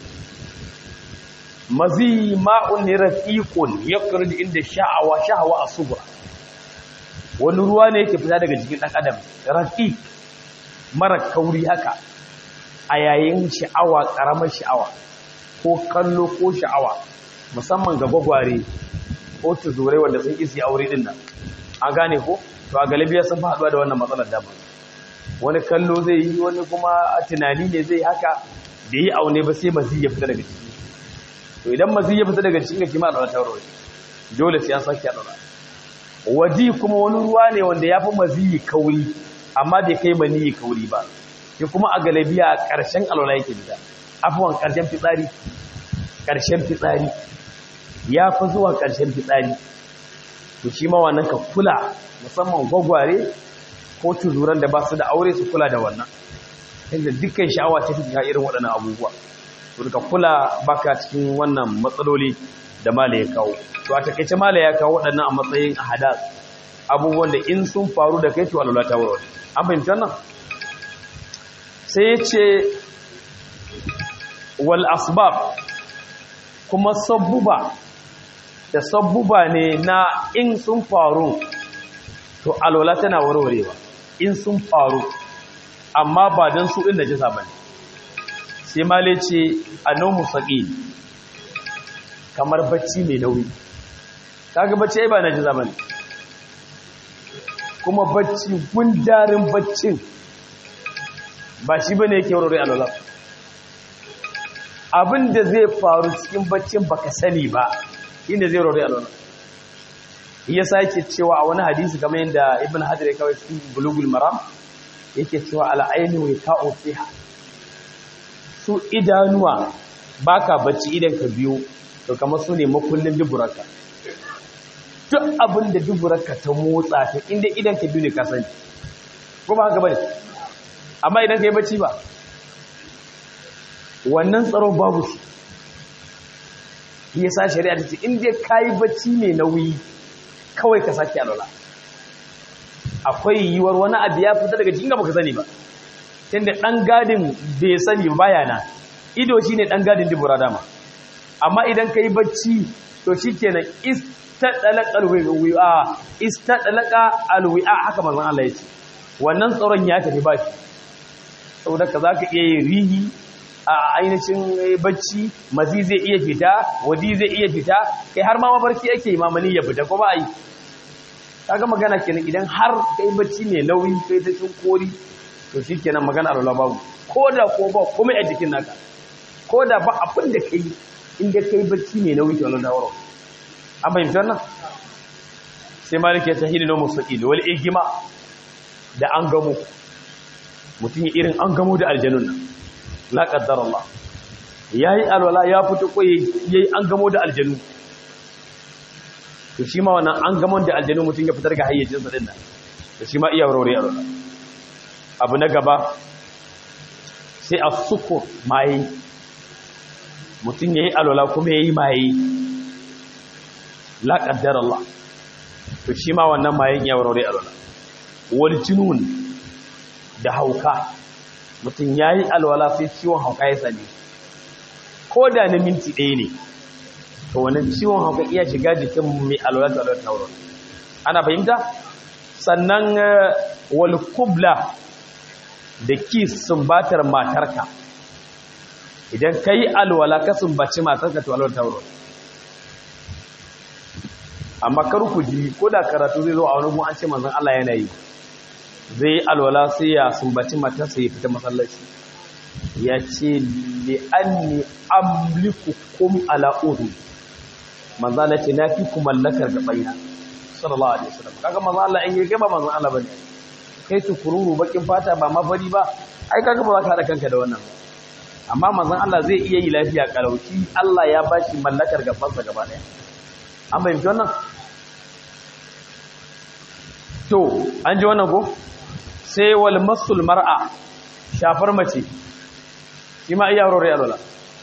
mazi ma'un ne rafiqun yakhruju inda sha'awa sha'awa asubra wani ruwa ne yake fita daga jikin dan adam rafiq mara kauri haka a yayin sha'awa karamar sha'awa ko kallo ko sha'awa musamman ga gwagware ko tuzurai wanda sun isi aure din nan an gane ko to a galibiya sun faɗuwa da wannan matsalar dama wani kallo zai yi wani kuma tunani ne zai haka da yi aune ba sai mazi ya fita daga ciki to idan mazi ya fita daga cikin ga kima da wata rawar dole sai an sake a waji kuma wani ruwa ne wanda ya fi mazi kauri amma bai kai mani kauri ba shi kuma a galibiya a ƙarshen alwala yake fita afuwan ƙarshen fitsari ƙarshen fitsari ya fi zuwa ƙarshen fitsari to shi ma wannan ka kula musamman gwagware ko tuzuran da ba su da aure su kula da wannan inda dukkan sha'awa ta fi irin waɗannan abubuwa to ka kula baka cikin wannan matsaloli da mala ya kawo to a takaice mala ya kawo waɗannan a matsayin ahadas abubuwan da in sun faru da kai to alwala ta warware an fahimta nan sai ya ce wal asbab kuma sabbuba da sabbuba ne na in sun faru to alwala tana warwarewa in sun faru amma ba don su inda jisa ba ne sai male ce a nomu saƙi kamar bacci mai nauyi kaga bacci ai ba na jisa ba ne kuma bacci gundarin baccin ba shi ba ne yake warware alwala abin da zai faru cikin baccin baka sani ba inda zai rori alwana iya sake cewa a wani hadisi kamar yadda ibn hajar ya kawai cikin bulugul maram yake cewa al'aini wa ka'o fiha su idanuwa baka bacci idan ka biyo to kamar su ne makullin duburarka duk abin da duburarka ta motsa ta inda idan ka biyo ne ka sani ko ba haka bane amma idan ka yi bacci ba wannan tsaron babu shi yasa shari'a ta ce in dai kayi bacci mai nauyi kawai ka sake alwala akwai yiwuwar wani abu ya fita daga cikin baka sani ba tunda dan gadin bai sani baya na ido shine dan gadin dubura dama amma idan kai bacci to shikenan istadalaqa alwi'a istadalaqa alwi'a haka manzon Allah yace wannan tsaron ya tafi ba shi saboda ka zaka iya yin rihi a ainihin bacci mazi zai iya fita wadi zai iya fita kai har ma mafarki yake imamani ya fita ko ba yi kaga magana kenan idan har kai bacci mai nauyi kai ta cin kori to shikenan magana Allah babu koda ko ba komai a jikin naka koda ba abin da kai inda kai bacci mai nauyi to Allah dawaro an bayyana wannan sai malik ya tahili no mustaqil wal igma da an gamo mutum irin an gamo da aljanun nan la qaddar Allah yayi alwala ya fito ko yayi an gamo da aljanu to shi ma wannan an gamon da aljanu mutum ya fitar ga hayyacinsa din nan to shi ma iya warware alwala abu na gaba sai a sukur maye mutum ya yi alwala kuma ya yi maye la ƙaddar Allah to shi ma wannan mayen iya warware alwala wani jinun da hauka mutum ya yi alwala sai ciwon hauka ya sani ko da na minti ɗaya ne to wannan ciwon hauka iya shiga jikin mai alwala da alwala tauro ana fahimta sannan wal kubla da ki sumbatar matarka idan ka yi alwala ka sumbaci matarka to alwala tauro amma kar ku ji ko da karatu zai zo a wani gun an ce manzon Allah yana yi zai yi alwala sai ya sumbaci matarsa ya fita masallaci ya ce li anni amlikukum ala udu manzo Allah ce na fi ku mallakar gabaina sallallahu alaihi wasallam kaga manzo Allah in yake ba manzo Allah bane kai tukururu bakin fata ba mafari ba ai kaga ba za ka hada kanka da wannan amma manzon Allah zai iya yi lafiya kalauci Allah ya bashi mallakar gabansa gaba daya an bayyana wannan to an ji wannan ko sai wal masul mar'a shafar mace shi ma iya rore alwala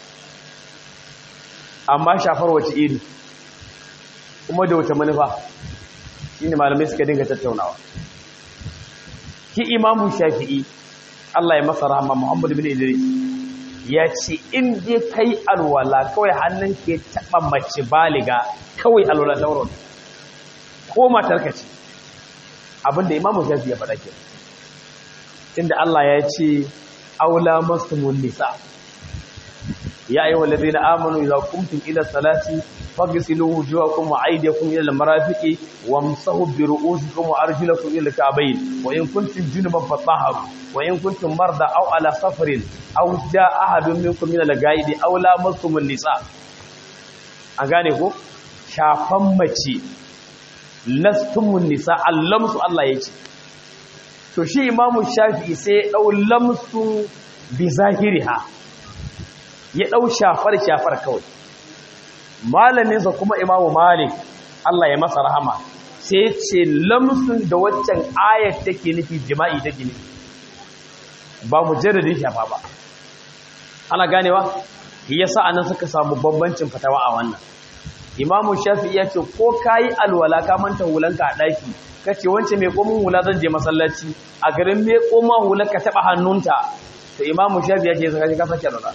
amma shafar wace iri kuma da wata manufa shi ne malamai suka dinga tattaunawa ki imamu shafi'i Allah ya masa rahama Muhammad bin Idris ya ce in dai kai alwala kawai hannun ke taɓa mace baliga kawai alwala dauron ko matarka ce abinda imamu shafi'i ya faɗa ke inda Allah ya ce aula mastumun nisa يا أيها الذين آمنوا إذا قمتم إلى الصلاة فاغسلوا وجوهكم وأيديكم إلى المرافق وامسحوا برؤوسكم وأرجلكم إلى الكعبين وإن كنتم جنبا فطهروا وإن كنتم مرضى أو على سفر أو جاء أحد منكم من الغائب أو لامستم النساء أغانيكو shafan mace lastumun nisa allamsu Allah ya ce to shi imamu shafi'i sai ya dau lamsu bi zahiriha ya ɗau shafar-shafar kawai malaminsa kuma imamu malik Allah ya masa rahama sai ce lamsun da waccan ayat take nufi jima'i take nufi ba mu jaradin shafa ba ana ganewa ya sa anan suka samu bambancin fatawa a wannan imamu shafi ya ce ko ka yi alwala ka manta hulanka a ɗaki ka ce wance mai komin hula zan je masallaci a garin mai koma hulanka taɓa hannunta to imamu shafi ya ce ka sake alwala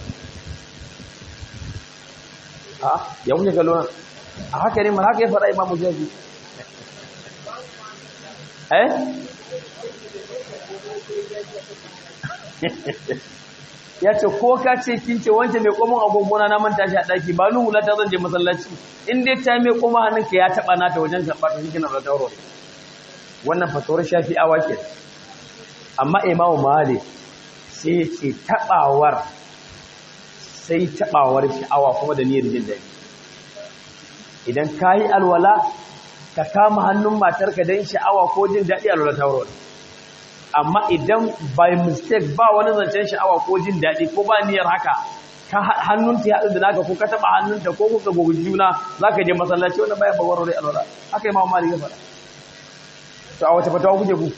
ya kuke kallo a haka ne mana haka ya faɗa imamu shafi eh ya ce ko ka ce kin ce wancan mai komin agogona na manta shi a ɗaki ba nuhu lata zan je masallaci in dai ta mai koma hannunka ya taɓa nata wajen karɓar ta shi na da tauro wannan fasawar shafi awa ke amma imamu malik sai ce taɓawar sai taɓawar sha'awa kuma da niyyar jin daɗi idan ka yi alwala ka kama hannun matarka don sha'awa ko jin daɗi alwala ta wurin amma idan by mistake ba wani zancen sha'awa ko jin daɗi ko ba niyyar haka ka hannunta ya haɗu da naka ko ka taɓa hannunta ko kuka gogi juna za ka je masallaci wanda baya bagwaro rai alwala haka yi ma mali ya faɗa to a wace fatawa kuke ku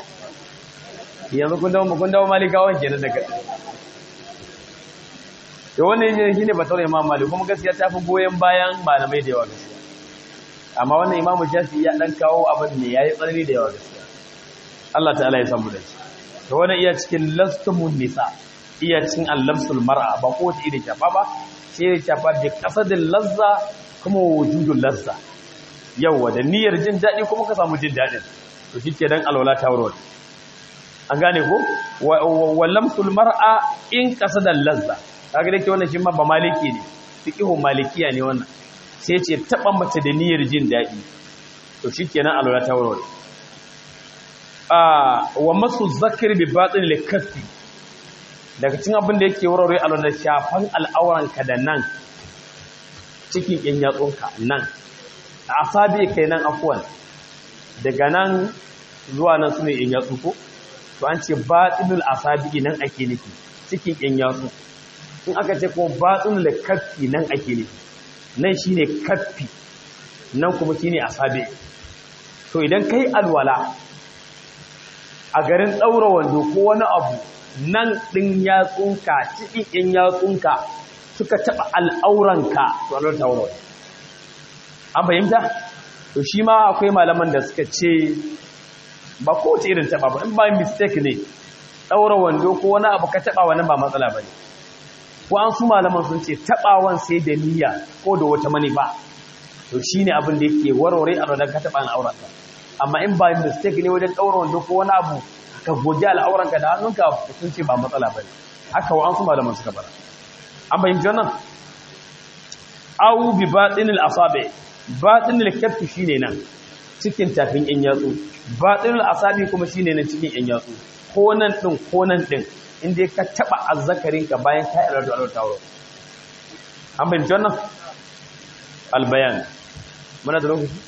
yanzu kun dawo kun dawo malikawan kenan daga da wannan yin shine fatawar imam malik kuma gaskiya ta fi goyon bayan malamai da yawa gaskiya amma wannan imamu shafi ya dan kawo abin ne yayi tsanani da yawa gaskiya Allah ta'ala ya samu da shi to wannan iya cikin lastumun nisa iya cikin al-lamsul mar'a ba ko ta ida shafa ba sai ya shafa da kasadin lazza kuma wujudul lazza yawa da niyyar jin dadi kuma ka samu jin dadin to shike dan alwala ta warware an gane ko wa lamsul mar'a in kasadal lazza kaga dake wannan shi ma ba maliki ne fiqhu malikiya ne wannan sai ce taba mace da niyyar jin dadi to shikenan alwala ta warware ah wa masu zakir bi batin likaffi daga cikin abin da yake warware alwala shafan al'auranka da nan cikin yan yatsunka nan asabi kai nan afwan daga nan zuwa nan sune yan yatsu ko to an ce batinul asabi nan ake nufi cikin yan yatsu in aka ce kuma batinul kaffi nan ake nufi nan shine kaffi nan kuma shine asabi to idan kai alwala a garin daura wando ko wani abu nan din yatsunka cikin yan yatsunka suka taba al'auranka to Allah ta wuro an fahimta to shi ma akwai malaman da suka ce ba kowace irin taba ba in ba mistake ne daura wando ko wani abu ka taba wani ba matsala bane ko an su malaman sun ce tabawan sai da niyya ko da wata manufa to shine abin da yake warware a ranar ka taba al'auranka amma in ba mistake ne wajen daura wando ko wani abu ka goge al'auranka da hannunka sun ce ba matsala bane haka wa an su malaman suka bara an bayyana wannan awu bi batinil asabi batinil kaffi shine nan cikin tafin yan yatsu batinul asabi kuma shine nan cikin yan yatsu ko nan din ko nan din inda ka taba azzakarin ka bayan ka yi da tauro an bayyana wannan albayan muna da lokaci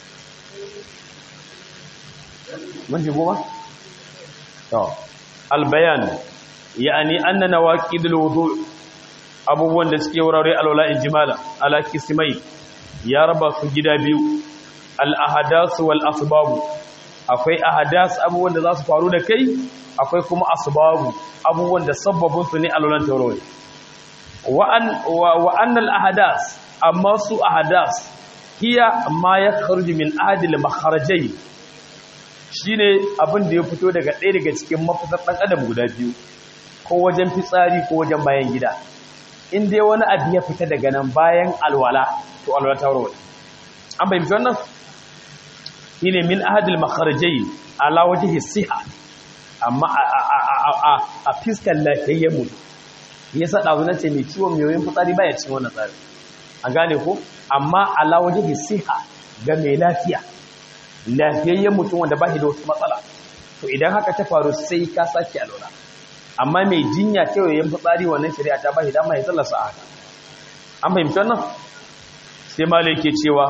mun ji goma to albayan yani anna nawaqidul wudu' abubuwan da suke wurare alwala ijmala ala kismai ya raba su gida biyu al-ahadas wal asbab akwai ahadas abubuwan da za su faru da kai akwai kuma asbabu abubuwan da sabbabin su ne alwalan taurari wa an wa anna al-ahadas amma su ahadas hiya ma yakhruju min ahadi al-makharajay shine abin da ya fito daga ɗaya daga cikin mafitar ɗan adam guda biyu ko wajen fitsari ko wajen bayan gida in dai wani abu ya fita daga nan bayan alwala to alwala ta warware an bayyana wannan shine min ahadil makharajai ala wajhi siha amma a fiskal lafiyayyen mutum yasa dazu nace mai ciwon yoyin fitsari baya cikin wannan tsari an gane ko amma ala wajhi siha ga mai lafiya lafiyayyen mutum wanda ba shi da wasu matsala to idan haka ta faru sai ka sake alwala amma mai jinya kewayen fitsari wannan shari'a ta bashi dama ya tsallasa a haka an fahimci wannan sai malai ke cewa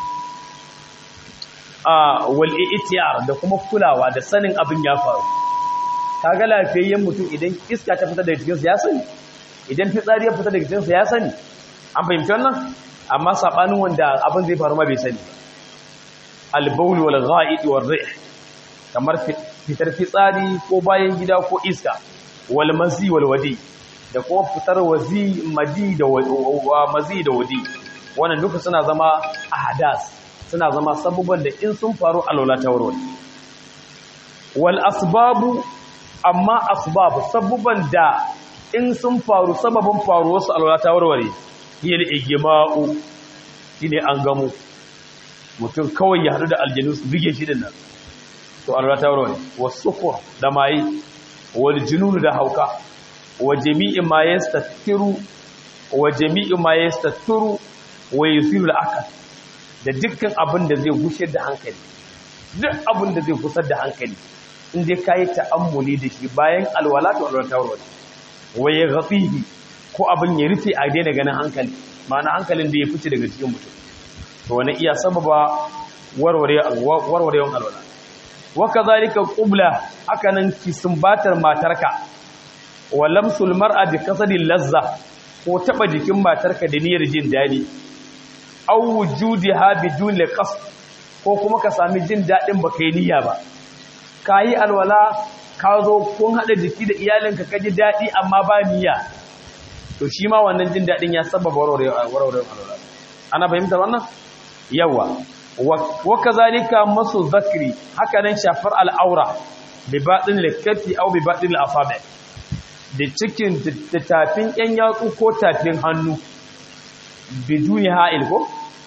a wal'i itiyar da kuma kulawa da sanin abin ya faru kaga lafiyayyen mutum idan iska ta fita daga jikinsa ya sani idan fitsari ya fita daga jikinsa ya sani an fahimci wannan amma sabanin wanda abin zai faru ma bai sani albaul wal gha'id wal rih kamar fitar fitsari ko bayan gida ko iska wal mazi wal wadi da kuma fitar wazi maji da mazi da wadi wannan duka suna zama ahadas suna zama sabuban da in sun faru alwala ta warware wal asbabu amma asbab sabuban da in sun faru sababin faru wasu alwala ta warware hiyar igima'u shine an gamu mutum kawai ya hadu da aljanu su bige shi din nan to alwala ta warware wasukur da mai wal junun da hauka wa jami'i ma yastathiru wa jami'i ma yastathiru wa yusiru al-akal da dukkan abin da zai gushe da hankali duk abin da zai gusar da hankali in dai kai ta'ammuli da shi bayan alwala to alwala ta warware wa yaghfihi ko abin ya rufe a daina ganin hankali ma'ana hankalin da ya fice daga cikin mutum to wani iya sababa warware warwarewan alwala waka zalika qubla hakanan ki sumbatar matarka wa lamsul mar'a bi kasadil lazza ko taba jikin matarka da niyyar jin dadi aw wujudiha bidun liqas ko kuma ka sami jin dadin baka yi niyya ba kayi alwala ka zo kun hada jiki da iyalinka ka ji dadi amma ba niyya to shi ma wannan jin daɗin ya sababa warware alwala ana fahimta wannan yawa wa kazalika masu zakri haka nan shafar al'aura bi baɗin likafi au bi baɗin al'asabi da cikin da tafin ƴan yatsu ko tafin hannu biduni ha'il ko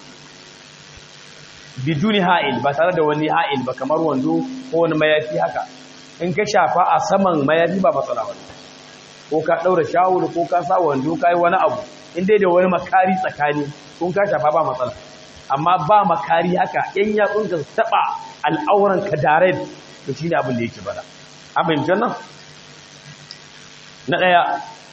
biduni ha'il ba tare da wani ha'il ba kamar wando ko wani mayafi haka in ka shafa a saman mayafi ba matsala wani ko ka ɗaura shawul ko ka sa wando ka yi wani abu in dai da wani makari tsakani kun ka shafa ba matsala amma ba makari haka yan yatsun ka taɓa al'auran ka dare to shine abin da yake bada an fahimci nan na ɗaya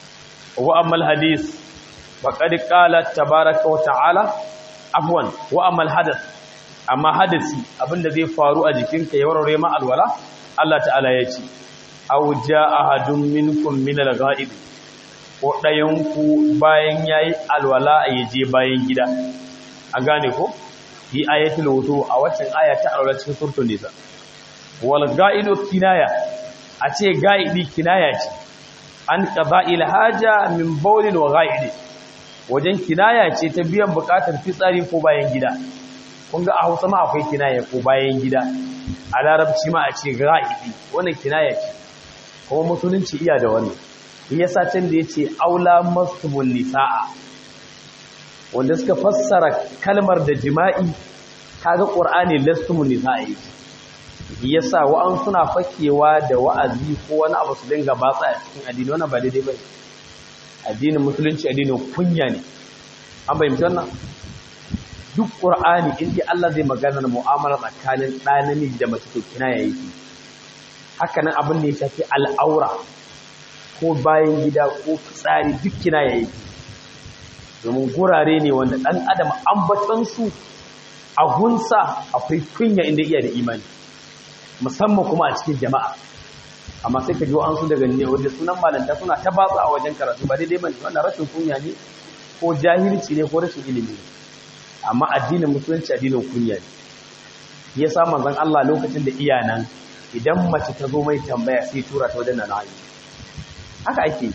wa ammal hadis faqad qala tabaraka wa ta'ala afwan wa ammal hadath amma hadasi abinda zai faru a jikinka ya warware ma alwala Allah ta'ala ya ce aw jaa ahadun minkum min al-ghaib ko dayan ku bayan yayi alwala ya je bayan gida an gane ko yi ayatul wudu a waccan aya ta alwala cikin suratul nisa wal ga'idu kinaya a ce ga'idi kinaya ce an qada'il haja min bawlin wa ga'idi wajen kinaya ce ta biyan bukatar fitsari ko bayan gida kun ga a hausa ma akwai kinaya ko bayan gida a larabci ma a ce ra'idi wannan kinaya ce kuma musulunci iya da wannan yasa can da yace aula mastumul nisaa wanda suka fassara kalmar da jima'i kaga qur'ani lastumun nisaa yasa wa'an suna fakewa da wa'azi ko wani abu su dinga batsa a cikin addini wannan ba daidai bane addinin musulunci addinin kunya ne an bayyana wannan duk ƙur'ani inda Allah zai magana mu'amala tsakanin ɗa namiji da mace to kina yayi haka nan abin da ya shafi al'aura ko bayan gida ko fitsari duk kina yayi domin gurare ne wanda ɗan adam ambatan su a gunsa akwai kunya inda iya da imani musamman kuma a cikin jama'a amma sai ka ji an su daga ne wanda sunan malanta suna ta batsa a wajen karatu ba daidai bane wannan rashin kunya ne ko jahilci ne ko rashin ilimi ne amma addinin musulunci addinin kunya ne ya sa manzon Allah lokacin da iyanan idan mace ta zo mai tambaya sai tura ta wajen nan ayi haka ake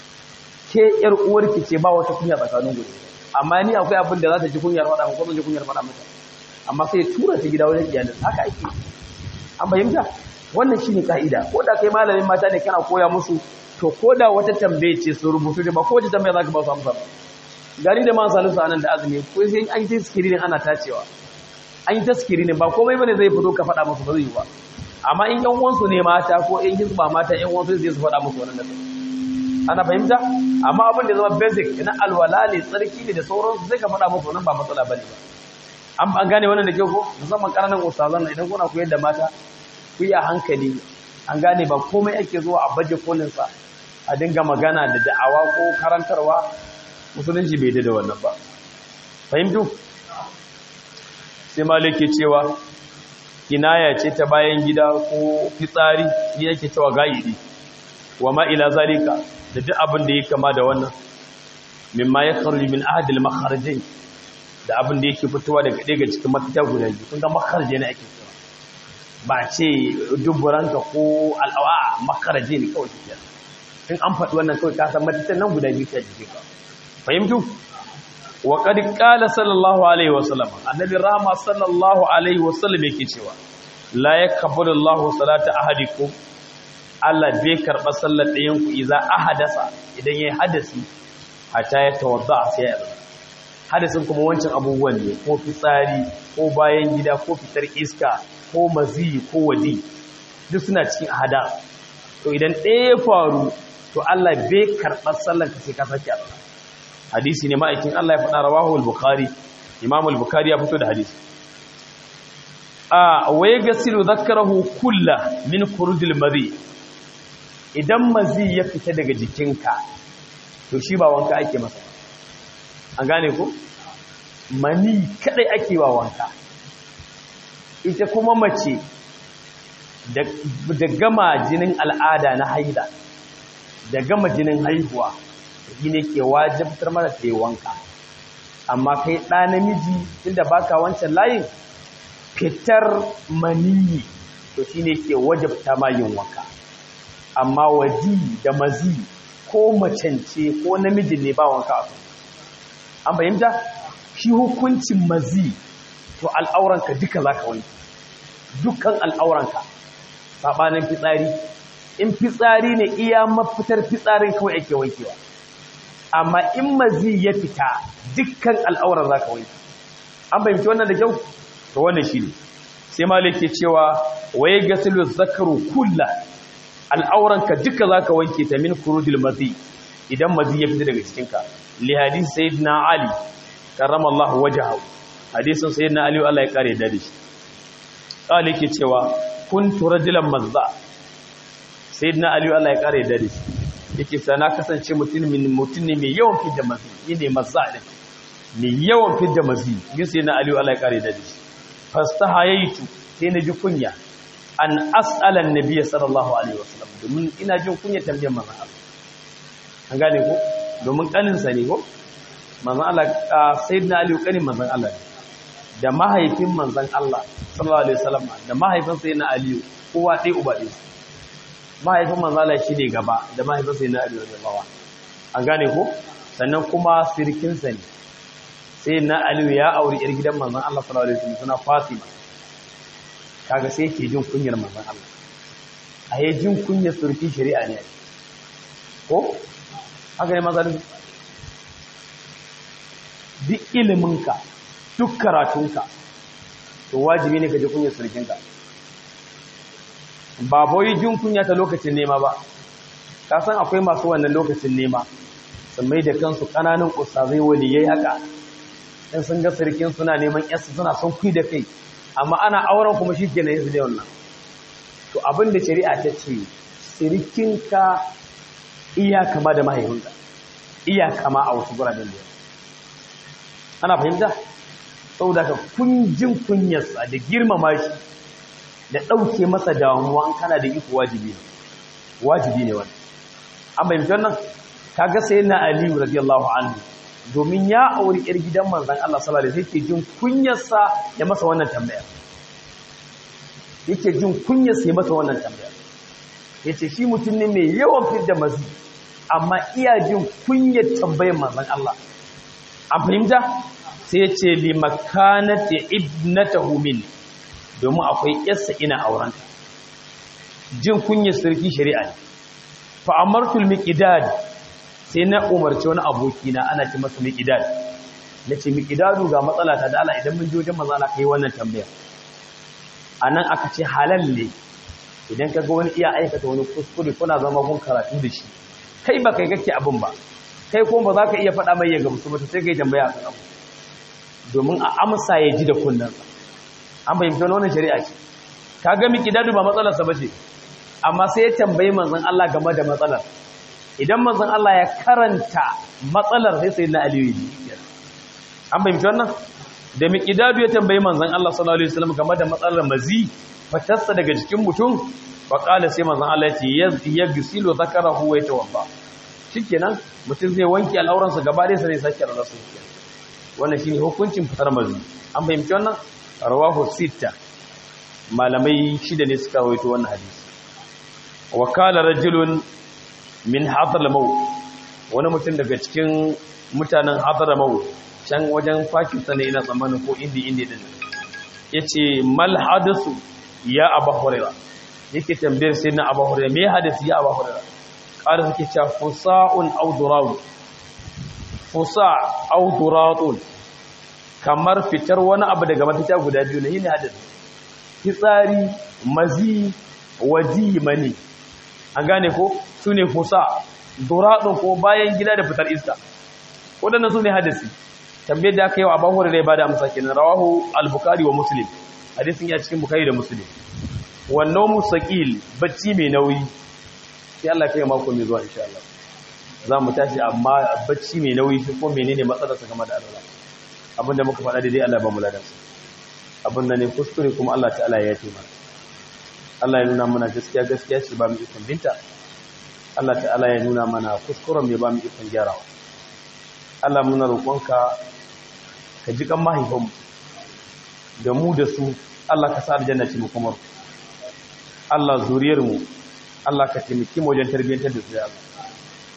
ke yar uwarki ce ba wata kunya tsakanin gudu amma ni akwai abin da za ta ji kunyar faɗa ko zan ji kunyar faɗa mata amma sai tura ta gida wajen iyalin haka ake an fahimta wannan shine ka'ida ko da kai malamin mata ne kana koya musu to ko da wata tambaye ce su rubutu da ba ko wata tambaya zaka ba su amsa gari da man salisu anan da azumi ko sai an yi taskiri ne ana tacewa an yi taskiri ne ba komai bane zai fito ka faɗa musu ba zai yi ba amma in yan uwansu ne mata ko in hizba mata yan uwansu zai su faɗa musu wannan nasu ana fahimta amma abin da zama basic na alwala ne tsarki ne da sauransu sai ka faɗa musu wannan ba matsala bane ba an an gane wannan da kyau ko musamman ƙananan ustazan idan kuna koyar da mata ku yi a hankali an gane ba komai ake zuwa a baje kolin sa a dinga magana da da'awa ko karantarwa musulunci bai da wannan ba fahimtu sai malike cewa kinaya ce ta bayan gida ko fitsari ni yake cewa gaidi wa ma ila zalika da duk abin da yake kama da wannan mimma ya kharuji min ahad al makharajin da abin da yake fitowa daga daga cikin mafita guda biyu kun ga makharaje ne ake cewa ba ce duburanka ko al'awa makharaje ne kawai kike in an faɗi wannan kawai ka san mafitan nan guda biyu ta jike ka fahimtu wa qad qala sallallahu alaihi wasallam annabi rahma sallallahu alaihi wasallam yake cewa la yakbalu Allahu salata ahadikum Allah bai karba sallar ɗayan ku idza ahadasa idan yayi hadasi hatta ya tawadda sai ya hadasin kuma wancan abubuwan ne ko fitsari ko bayan gida ko fitar iska ko mazi ko wadi duk suna cikin ahada to idan ɗaya ya faru to Allah bai karɓar sallar ka sai ka sake Allah hadisi ne ma'aikin Allah ya faɗa rawahu al-bukhari imam al-bukhari ya fito da hadisi a waye gasilu zakarahu kullu min khurujil madhi idan mazi ya fita daga jikinka to shi ba wanka ake masa an gane ko mani kadai ake ba wanka ita kuma mace da gama jinin al'ada na haida da gama jinin haihuwa shi ne ke wajabtar mara ta yi wanka amma kai ɗa namiji inda baka wancan layin fitar maniyi to shi ne ke wajabta ma yin wanka amma waji da mazi ko macence ko namijin ne ba wanka a an fahimta shi hukuncin mazi to al'auranka duka za ka wanke dukkan al'auranka saɓanin fitsari in fitsari ne iya mafitar fitsarin kawai ake wankewa amma in mazi ya fita dukkan al'auran za ka wanke an fahimci wannan da kyau to wannan shi ne sai malik ke cewa waye gasilu zakaru kulla al'auranka duka za ka wanke ta min kurudil mazi idan mazi ya fita daga cikinka li hadisi sayyidina ali karramallahu wajhahu hadisin sayyidina ali Allah ya kare da shi qali yake cewa kuntu rajulan mazza sayyidina ali Allah ya kare da shi yake sa na kasance mutum min mutum ne mai yawan fidda mazi ne mazza ne mai yawan fidda mazi yin sayyidina ali Allah ya kare da shi fastahayaitu sai na ji kunya an as'ala annabi sallallahu alaihi wasallam domin ina jin kunya tambayar manzon Allah an gane ko domin kanin sa ne ko manzon Allah sayyidina ali kanin manzon Allah da mahaifin manzon Allah sallallahu alaihi wasallam da mahaifin sayyidina ali kowa dai uba dai mahaifin manzon Allah shine gaba da mahaifin sayyidina ali radiyallahu an gane ko sannan kuma sirkin sa ne sayyidina ali ya auri yar gidan manzon Allah sallallahu alaihi wasallam suna Fatima kaga sai yake jin kunyar manzon Allah a yi jin kunyar surki shari'a ne ko haka ne mazalin duk iliminka duk karatunka to wajibi ne ka ji kunyar surkinka ba boyi jin kunya ta lokacin nema ba ka san akwai masu wannan lokacin nema sun mai da kansu ƙananan ustazai waliyai haka in sun ga surkin suna neman yasu suna son kui da kai amma ana auren kuma shi kenan yanzu da wannan to abin da shari'a ta ce sirikinka iya kama da mahaifinka iya kama a wasu guraben da ana fahimta saboda ka kunjin kunyarsa da girmama shi da ɗauke masa damuwa an kana da iko wajibi ne wajibi ne wani an fahimci wannan kaga sai na aliyu radiyallahu anhu domin ya auri yar gidan manzon Allah sallallahu alaihi wasallam yake jin kunyarsa ya masa wannan tambaya yake jin kunyarsa ya masa wannan tambaya yace shi mutum ne mai yawan fidda mazi amma iya jin kunyar tambayar manzon Allah an fahimta sai ya ce li makanati ibnatahu min domin akwai yarsa ina aurenta jin kunyar sarki shari'a ne fa amartul miqdad sai na umarci wani abokina ana ce masa miqdad nace miqdadu ga matsala ta da Allah idan mun je wajen manzo Allah kai wannan tambaya anan aka ce halal ne idan kaga wani iya aikata wani kuskure kuna zama kun karatu da shi kai ba kai kake abin ba kai kuma ba za ka iya faɗa mai ya gamsu ba sai kai tambaya kan abu domin a amsa ya ji da kunnansa an bayyana wannan shari'a ce kaga miqdadu ba matsalarsa bace amma sai ya tambayi manzon Allah game da matsalar idan manzon Allah ya karanta matsalar sai sai na aliyu an bayyana wannan da miqdadu ya tambayi manzon Allah sallallahu alaihi wasallam game da matsalar mazi fatarsa daga jikin mutum fa qala sai manzon Allah ya ce yaghsilu zakarahu wa yatawaffa shikenan mutum zai wanke al'auransa gaba ɗaya sai sake rana su wannan shine hukuncin fitar mazi an fahimci wannan rawahu sita malamai shida ne suka rawaito wannan hadisi wa kala rajulun min hadramaut wani mutum daga cikin mutanen hadramaut can wajen Pakistan ne ina tsammanin ko indi indi din yace mal hadasu ya abu hurairah yake tambayar sai na abu hurairah me hadisi ya abu hurairah ƙara suke cewa fusa'un aw durawun fusa aw duratun kamar fitar wani abu daga mafita guda biyu ne yine hadisi fitsari mazi waji mani an gane ko sune fusa duratun ko bayan gida da fitar iska wadannan sune hadisi tambayar da aka yi wa abu hurairah ba da amsa kenan rawahu al-bukhari wa muslim hadisin ya cikin bukhari da muslim wannan musaqil bacci mai nauyi sai Allah kai mako mai zuwa insha Allah za mu tashi amma bacci mai nauyi shi ko menene matsalar sa game da Allah abinda muka faɗa daidai Allah ba mu ladan sa abinda ne kuskure kuma Allah ta'ala ya yi mana Allah ya nuna mana gaskiya gaskiya ce ba mu ikon binta Allah ta'ala ya nuna mana kuskuren mai ba mu ikon gyarawa Allah muna roƙonka ka ji kan mahaifanmu da mu da su Allah ka sa aljanna ce mu kuma Allah zuriyar mu Allah ka taimaki mu wajen tarbiyyantar da su ya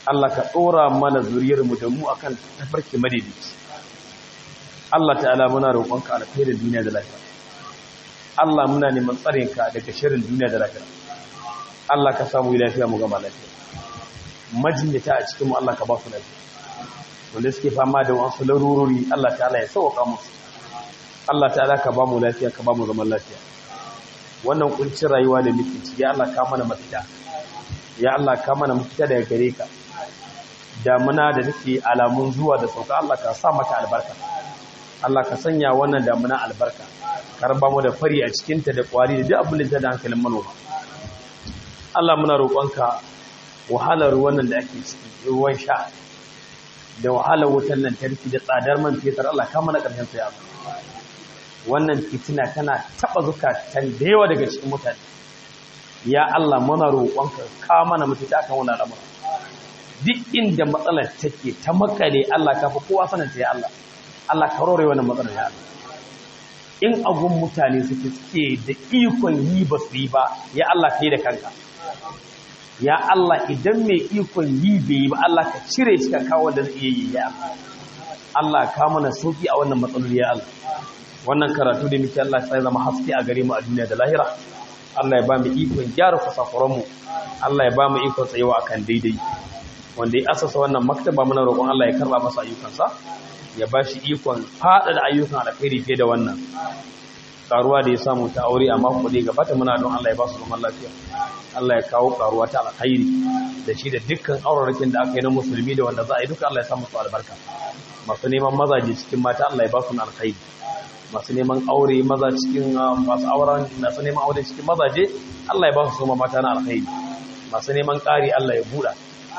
Allah ka ɗora mana zuriyarmu da mu akan tafarki madaidaici Allah ta'ala muna roƙonka alkhairin duniya da lafiya Allah muna neman tsarinka daga shirin duniya da lafiya Allah ka samu lafiya mu gama lafiya majinyata a cikin mu Allah ka ba su lafiya wanda suke fama da wasu larurori Allah ta'ala ya sauka musu Allah ta'ala ka ba mu lafiya ka ba mu zaman lafiya wannan kuncin rayuwa da muke ciki ya Allah ka mana mafita ya Allah ka mana mafita daga gare ka damuna da take alamun zuwa da sauka Allah ka sa mata albarka Allah ka sanya wannan damuna albarka karba mu da fari a cikinta da kwari da duk abin da da hankalin manoma Allah muna roƙonka wahalar wannan da ake ciki ruwan sha da wahalar wutan lantarki da tsadar man fetur Allah ka mana ƙarshen sa ya wannan fitina tana taba zukatan da yawa daga cikin mutane ya Allah muna roƙonka ka mana mafita kan wannan al'amari duk inda matsalar take ta makale Allah ka fi kowa sanin ta ya Allah Allah ka rore wannan matsalar ya Allah in agun mutane suke suke da ikon yi ba su yi ba ya Allah ka yi da kanka ya Allah idan mai ikon yi bai yi ba Allah ka cire shi ka kawo da zai iya yi ya Allah ka mana sauki a wannan matsaloli ya Allah wannan karatu da muke Allah sai zama haske a gare mu a duniya da lahira Allah ya ba mu ikon gyara kusakuran mu Allah ya ba mu ikon tsayawa akan daidai wanda ya asasa wannan maktaba muna roƙon Allah ya karba masa ayyukansa ya ba shi ikon fada da ayyukan alkhairi fiye da wannan karuwa da ya samu ta aure a mako da gabata muna don Allah ya ba su zaman lafiya Allah ya kawo karuwa ta alkhairi da shi da dukkan aurarakin da aka yi na musulmi da wanda za a yi duka Allah ya samu su albarka masu neman mazaje cikin mata Allah ya ba su na alkhairi masu neman aure maza cikin masu auren masu neman aure cikin mazaje Allah ya ba su soma mata na alkhairi masu neman ƙari Allah ya buɗa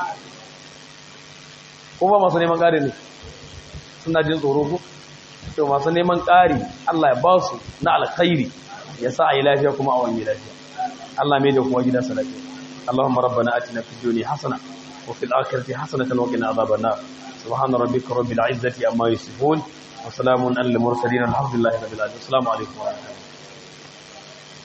ko ba masu neman ƙari ne suna jin tsoro ko to masu neman ƙari Allah ya ba su na alkhairi ya sa a yi lafiya kuma a wani lafiya Allah mai da kuma gidansa lafiya Allahumma rabbana atina fid dunya hasana wa fil akhirati hasanatan wa qina adhaban nar subhana rabbika rabbil izzati amma yasifun wa salamun alal mursalin alhamdulillahi rabbil alamin assalamu alaikum wa rahmatullahi